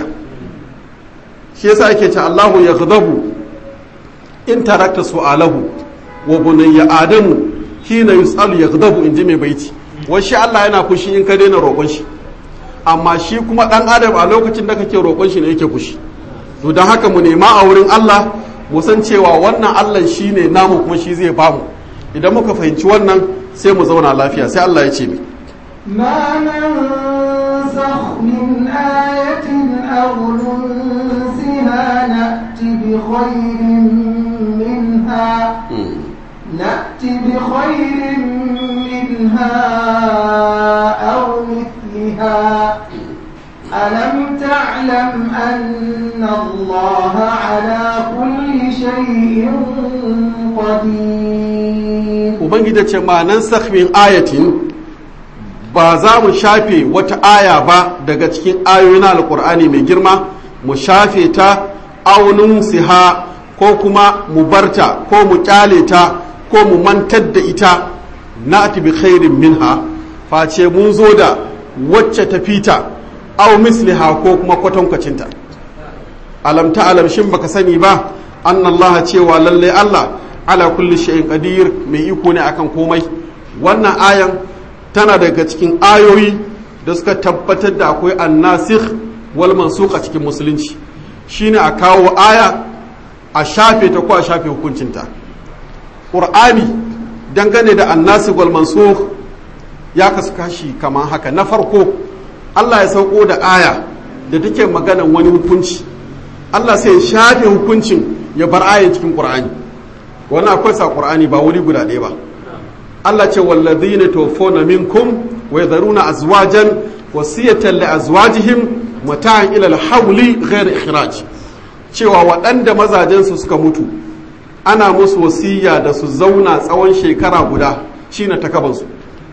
shi yasa yake ce Allahu ya ghadabu in tarakta su'alahu wa bunayya adamu hina yus'alu ya ghadabu inji mai baiti wai shi Allah yana fushi in ka daina roƙon shi amma shi kuma dan adam a lokacin da kake roƙon shi ne yake fushi to dan haka mu nema a wurin Allah mu san cewa wannan Allah shine namu kuma shi zai bamu idan muka fahimci wannan sai mu zauna lafiya sai Allah ya ce mi ما ننسخ من آية أو ننسها نأت بخير منها نأت بخير منها أو مثلها ألم تعلم أن الله على كل شيء قدير ubangiji ce ma nan min ayatin ba za mu shafe wata aya ba daga cikin ayoyin alkur'ani mai girma mu shafe ta aunin siha ko kuma mu barta ko mu kyale ta ko mu mantar da ita na bi khairin minha face mun zo da wacce ta fita au misliha ko kuma kwatankwacinta alam ta alam shin baka sani ba annallaha cewa lallai Allah ala kulli shay'in qadir mai iko ne akan komai wannan ayan tana daga cikin ayoyi da suka tabbatar da akwai annasikh wal mansukh a cikin musulunci shine a kawo aya a shafe ta ko a shafe hukuncinta qur'ani dangane da annasikh wal mansukh ya kasu kashi kamar haka na farko Allah ya sauko da aya da take maganan wani hukunci Allah sai ya shafe hukuncin ya bar ayan cikin qur'ani wannan akwai sa qur'ani ba wuri guda ɗaya ba Allah ce wallazina tawaffawna minkum wa yadharuna azwajan wasiyatan li azwajihim mata'an ila al-hawli ghayr ikhraj cewa waɗanda mazajen su suka mutu ana musu wasiya da su zauna tsawon shekara guda shine takaban su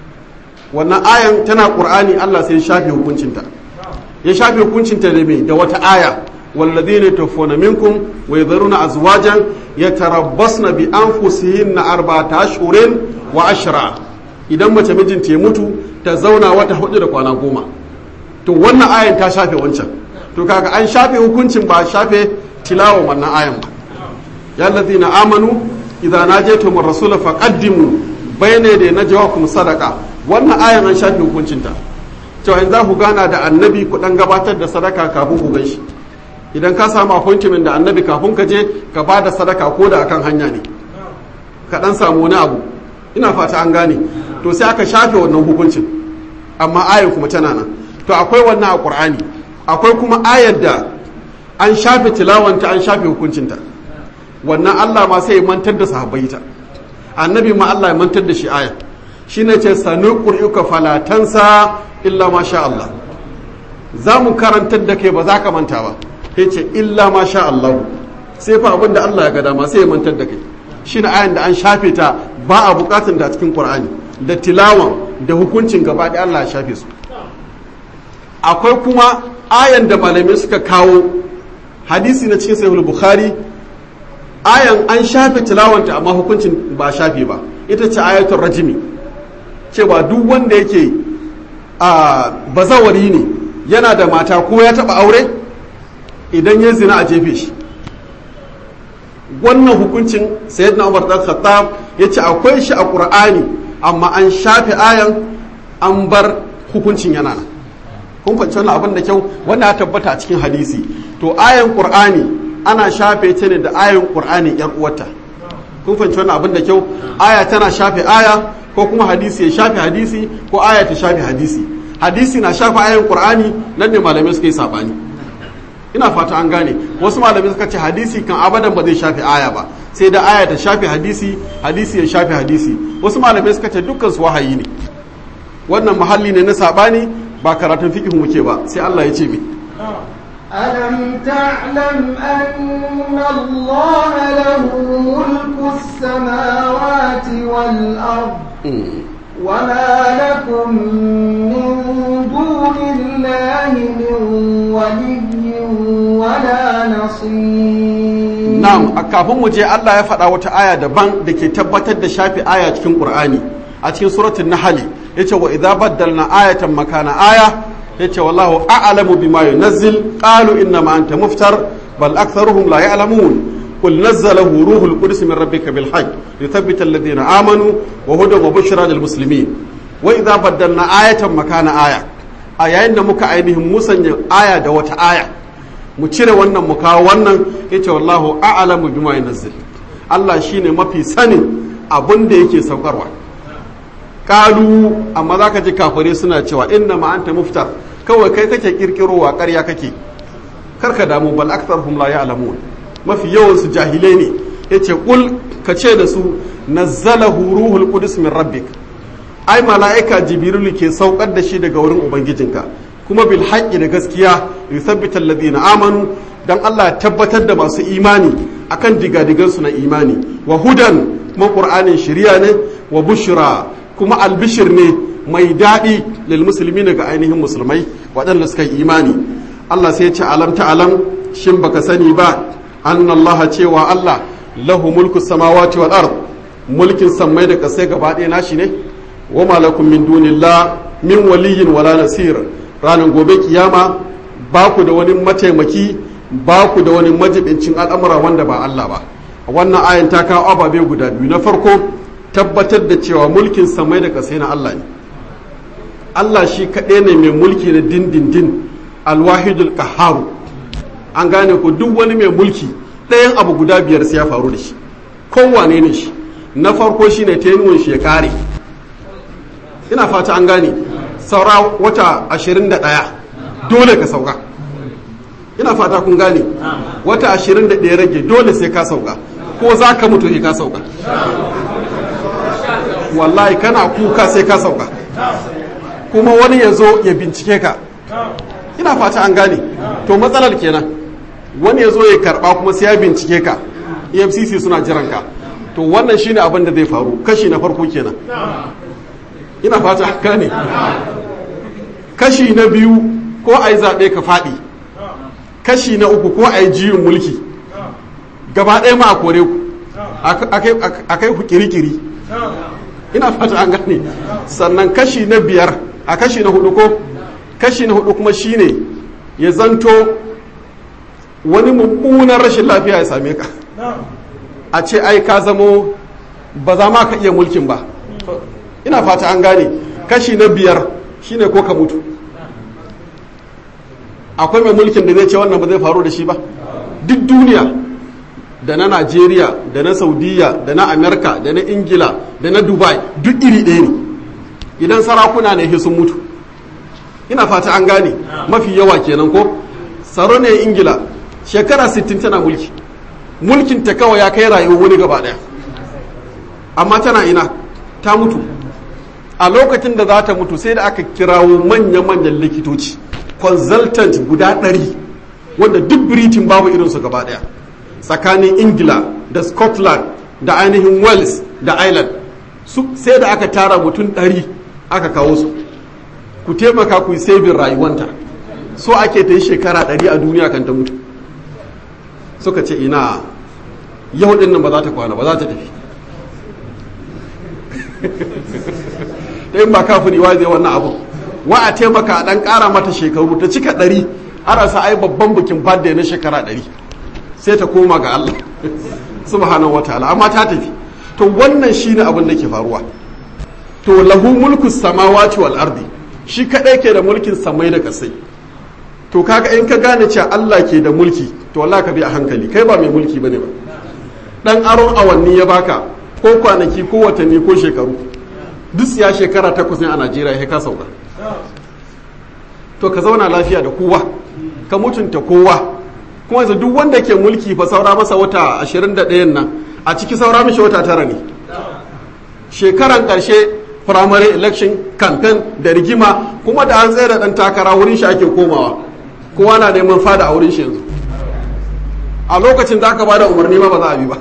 wannan ayan tana qur'ani Allah sai ya shafe hukuncinta ya shafe hukuncinta da me da wata aya والذين يتوفون منكم ويذرون أزواجا يتربصن بأنفسهن أربعة أشهر وعشرة idan mace mijinta ya mutu ta zauna wata hudu da kwana goma to wannan ayan ta shafe wancan to kaga an shafe hukuncin ba shafe tilawan wannan ayan ba ya allazina amanu idza najaytum ar-rasula faqaddimu bayna yaday najwakum sadaqa wannan ayan an shafe hukuncinta cewa in za ku gana da annabi ku dan gabatar da sadaka kafin ku ganshi idan ka samu appointment da annabi kafin ka je ka ba da sadaka ko da akan hanya ne ka dan samu wani abu ina fata an gane to sai aka shafe wannan hukuncin amma ayar kuma tana nan to akwai wannan a qur'ani akwai kuma ayar da an shafe tilawanta an shafe hukuncinta wannan Allah ma sai ya mantar da sahabbai ta annabi ma Allah ya mantar da shi aya shine ce sanu qur'uka falatansa illa ma sha Allah za mu karantar da kai ba za ka manta ba ya ce illa ma sha Allah sai fa abinda Allah ya ga dama sai ya mantar da kai shi na ayan da an shafe ta ba a bukatun da cikin Qur'ani da tilawan da hukuncin gaba da Allah ya shafe su akwai kuma ayan da malamai suka kawo hadisi na cikin sahih bukhari ayan an shafe tilawanta amma hukuncin ba shafe ba ita ce ayatul rajimi cewa duk wanda yake a bazawari ne yana da mata ko ya taba aure idan ya zina a jefe shi wannan hukuncin sayyidina umar dan khattab ya ce akwai shi a qur'ani amma an shafe ayan an bar hukuncin yana nan kun fahimci wannan abin da kyau wanda ya tabbata a cikin hadisi to ayan qur'ani ana shafe ta ne da ayan qur'ani yar uwarta kun fahimci wannan abin da kyau aya tana shafe aya ko kuma hadisi ya shafe hadisi ko aya ta shafe hadisi hadisi na shafe ayan qur'ani nan ne malamai suka yi sabani ina fata an gane wasu malamai suka ce hadisi kan abadan ba zai shafe aya ba sai da aya ta shafe hadisi hadisi ya shafe hadisi wasu malamai suka ce dukkan su wahayi ne wannan muhalli ne na sabani ba karatun fiqh muke ba sai Allah ya ce mi ألم تعلم أن الله له ملك السماوات والأرض وما لكم من دون الله من ولي ولا نصير na'am a kafin mu je Allah ya faɗa wata aya daban da ke tabbatar da shafi aya cikin Qur'ani a cikin suratul Nahl yace wa idza baddalna ayatan makana aya yace wallahu a'lamu bima yunazzil qalu inna ma anta muftar bal aktharuhum la ya'lamun قل نزله روح القدس من ربك بالحق ليثبت الذين آمنوا وهدى وبشرى للمسلمين وإذا بدلنا آية مكان آية آية muka ainihin musanya aya da wata aya mu cire wannan mu kawo wannan yace wallahu a'lamu bima yunzil Allah shine mafi sanin abin da yake saukarwa kalu amma zaka ji kafare suna cewa inna ma anta muftar kawai kai kake kirkirowa ƙarya kake karka damu bal aktharuhum la ya'lamun mafi yawan su jahilai ne yace kul ka ce da su nazzalahu ruhul qudus min rabbik ai mala'ika jibrilu ke saukar da shi daga wurin ubangijinka kuma bil haqqi da gaskiya yuthabbita alladhina amanu dan Allah ya tabbatar da masu imani akan digadigan su na imani wa hudan kuma qur'anin shari'a ne wa bushra kuma albishir ne mai daɗi lil muslimin ga ainihin musulmai waɗanda suka yi imani Allah sai ya ce alam ta alam shin baka sani ba annallaha cewa Allah lahu mulku samawati wal ard mulkin sammai da kasai gaba ɗaya nashi ne wa malakum min dunillah min waliyin wala nasir ranar gobe kiyama ba ku da wani mataimaki ba ku da wani majibincin al'amura wanda ba Allah ba wannan ayan ta kawo ababe guda biyu na farko tabbatar da cewa mulkin samai da kasai na Allah ne Allah shi kaɗai ne mai mulki na dindindin alwahidul qaharu an gane ku duk wani mai mulki ɗayan abu guda biyar sai ya faru da shi kowane ne shi na farko shi ne tenuwan shi ya kare ina fata an gane saura wata ashirin da ɗaya dole ka sauka ina fata kun gane wata ashirin da ɗaya rage dole sai ka sauka ko za ka mutu sai ka sauka wallahi kana kuka sai ka sauka kuma wani ya zo ya bincike ka ina fata an gane to matsalar kenan wani ya zo ya karba kuma sai ya bincike ka efcc suna jiran ka to wannan shine abin da zai faru kashi na farko kenan ina fata an gane kashi na biyu ko a yi zaɓe ka faɗi kashi na uku ko a yi jiyin mulki gaba ɗaya ma a kore ku a kai ku kirikiri ina fata an gane sannan kashi na biyar a kashi na hudu ko kashi na hudu kuma shine ya zanto wani mummunan rashin lafiya ya same ka a ce ai ka zamo ba za ma ka iya mulkin ba ina fata an gane kashi na biyar shine ko ka mutu akwai mai mulkin da zai ce wannan ba zai faru da shi ba duk duniya da na najeriya da na saudiya da na amerika da na ingila da na dubai duk iri ɗaya ne idan sarakuna ne sun mutu ina fata an gane mafi yawa kenan ko tsaro ne ingila shekara 60 tana mulki mulkin ta kawai ya kai rayuwar wani gaba daya amma tana ina ta mutu a lokacin da za ta mutu sai da aka kirawo manya-manyan likitoci consultant guda ɗari wanda duk britain babu irinsu gaba daya tsakanin ingila da scotland da ainihin wales da ireland sai da aka tara mutum ɗari aka kawo su ku taimaka ku yi sabin rayuwanta so ake ta yi shekara ɗari a duniya kan ta mutu suka ce ina yau din nan ba za ta kwana ba za ta tafi ɗayin ba kafin iwa zai wannan abu wa a taimaka a ɗan ƙara mata shekaru ta cika ɗari ana sa ai babban bikin birthday na shekara ɗari sai ta koma ga Allah subhanahu wataala amma ta tafi to wannan shine abin da ke faruwa to lahu mulku samawati wal ardi shi kadai ke da mulkin samai da kasai to kaga in ka gane cewa Allah ke da mulki to wallahi ka bi a hankali kai ba mai mulki bane ba dan aron awanni ya baka ko kwanaki ko watanni ko shekaru duk ya shekara takwas ne a Najeriya ya ka sauka to ka zauna lafiya da kowa ka mutunta kowa kuma yanzu duk wanda ke mulki fa saura masa wata 21 nan a ciki saura mishi wata tara ne shekaran karshe primary election campaign da rigima kuma da an tsaye da dan takara wurin shi ake komawa kowa na neman fada a wurin shi yanzu a lokacin da aka bada umarni ma ba za a bi ba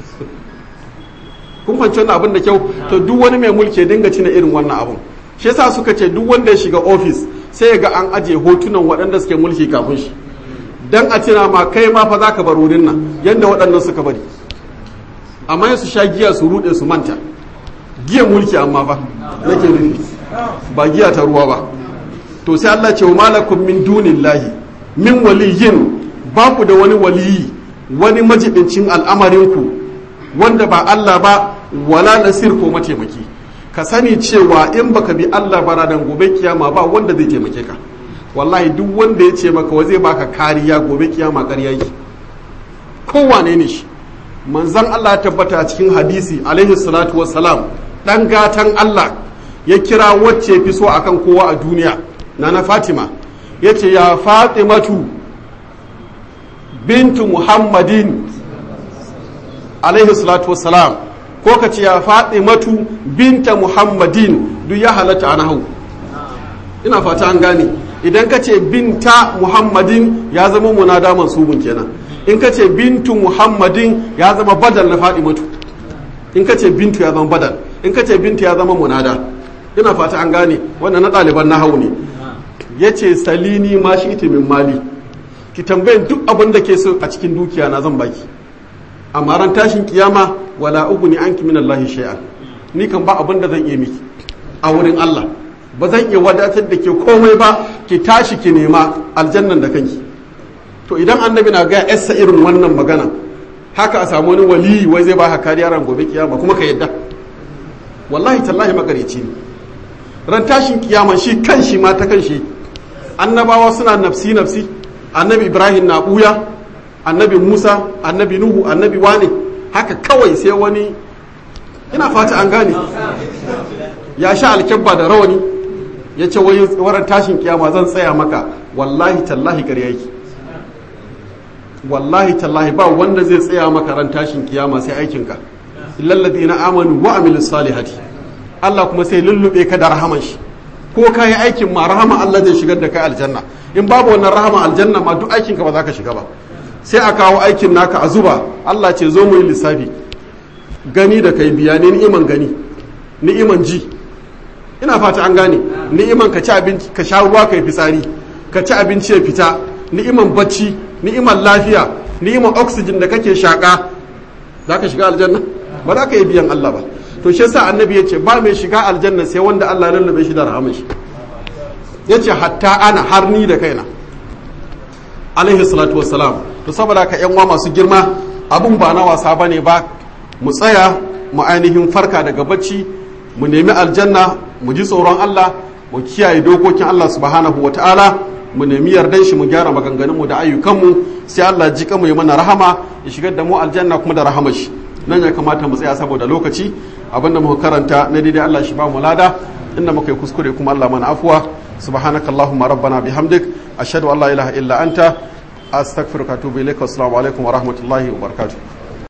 kun fahimci wannan abin da kyau to duk wani mai mulki ya dinga cina irin wannan abun shi yasa suka ce duk wanda ya shiga ofis sai ya ga an aje hotunan waɗanda suke mulki kafin shi dan a tuna ma kai ma fa zaka bar wurin nan yanda waɗannan suka bari amma su sha giya su rude su manta giyan mulki amma fa nake nufi ba giya ta ruwa ba to sai Allah ce wa malakum min dunillahi min waliyin ba ku da wani waliyi wani majibincin al'amarinku wanda ba Allah ba wala nasir ko mataimaki ka sani cewa in baka bi Allah ba ranar gobe kiyama ba wanda zai taimake ka wallahi duk wanda ya ce maka wa zai baka kariya gobe kiyama ƙarya yi kowane ne shi manzon Allah ya tabbata a cikin hadisi alaihi salatu wassalam dan gatan Allah ya kira wacce fi so akan kowa a duniya na na Fatima yace ya Fatimatu bintu Muhammadin alaihi salatu wassalam ko ka ce ya Fatimatu binta Muhammadin duk ya halatta a nahu ina fata an gane idan ka ce binta Muhammadin ya zama munada mansubun kenan in ka ce bintu Muhammadin ya zama badal na Fatimatu in ka ce bintu ya zama badal in ka ce bintu ya zama munada ina fata an gane wannan na ɗaliban na hau ne ya ce salini ma shi ita min mali ki tambayin duk abin da ke so a cikin dukiya na zan baki amma ran tashin kiyama wala uguni anki min Allah shay'an ni kan ba abin da zan iya miki a wurin Allah ba zan iya wadatar da ke komai ba ki tashi ki nema aljannan da kanki to idan annabi na ga yassa irin wannan magana haka a samu wani waliyi wai zai baka kariya ran gobe kiyama kuma ka yadda wallahi tallahi makareci ne ran tashin kiyama shi kan shi ma ta kan shi annabawa suna nafsi nafsi annabi ibrahim na buya annabi musa annabi nuhu annabi wane haka kawai sai wani ina fata an gane ya sha alkyabba da rawani ya ce wai waran tashin kiyama zan tsaya maka wallahi tallahi ƙarya yake wallahi tallahi ba wanda zai tsaya maka ran tashin kiyama sai aikinka lallabi na amanu wa amilus salihati Allah kuma sai lullube ka da rahaman shi ko ka yi aikin ma rahama Allah zai shigar da kai aljanna in babu wannan rahama aljanna ma duk aikin ka ba za ka shiga ba sai a kawo aikin naka a zuba Allah ce zo mu yi lissafi gani da kai biya ne ni'iman gani ni'iman ji ina fata an gane ni'iman ka ci abinci ka sha ruwa kai fitsari ka ci abinci ya fita ni'iman bacci ni'iman lafiya ni'iman oxygen da kake shaka za ka shiga aljanna ba za ka yi biyan Allah ba to shi yasa annabi ya ce ba mai shiga aljanna sai wanda Allah ya lullube shi da rahaman shi ya ce hatta ana har ni da kaina alaihi salatu wassalam to saboda ka yan masu girma abun ba na wasa bane ba mu tsaya mu ainihin farka daga bacci mu nemi aljanna mu ji tsoron Allah mu kiyaye dokokin Allah subhanahu wataala mu nemi yardan shi mu gyara maganganunmu da ayyukanmu sai Allah ji mu yi mana rahama ya shigar da mu aljanna kuma da rahamar shi nan ya kamata mu tsaya saboda lokaci abinda muka karanta na daidai Allah shi ba mu lada inda muka yi kuskure kuma Allah mana afuwa subhanakallahumma rabbana bihamdik ashhadu an la ilaha illa anta astaghfiruka wa atubu ilaik assalamu alaikum wa rahmatullahi wa barakatuh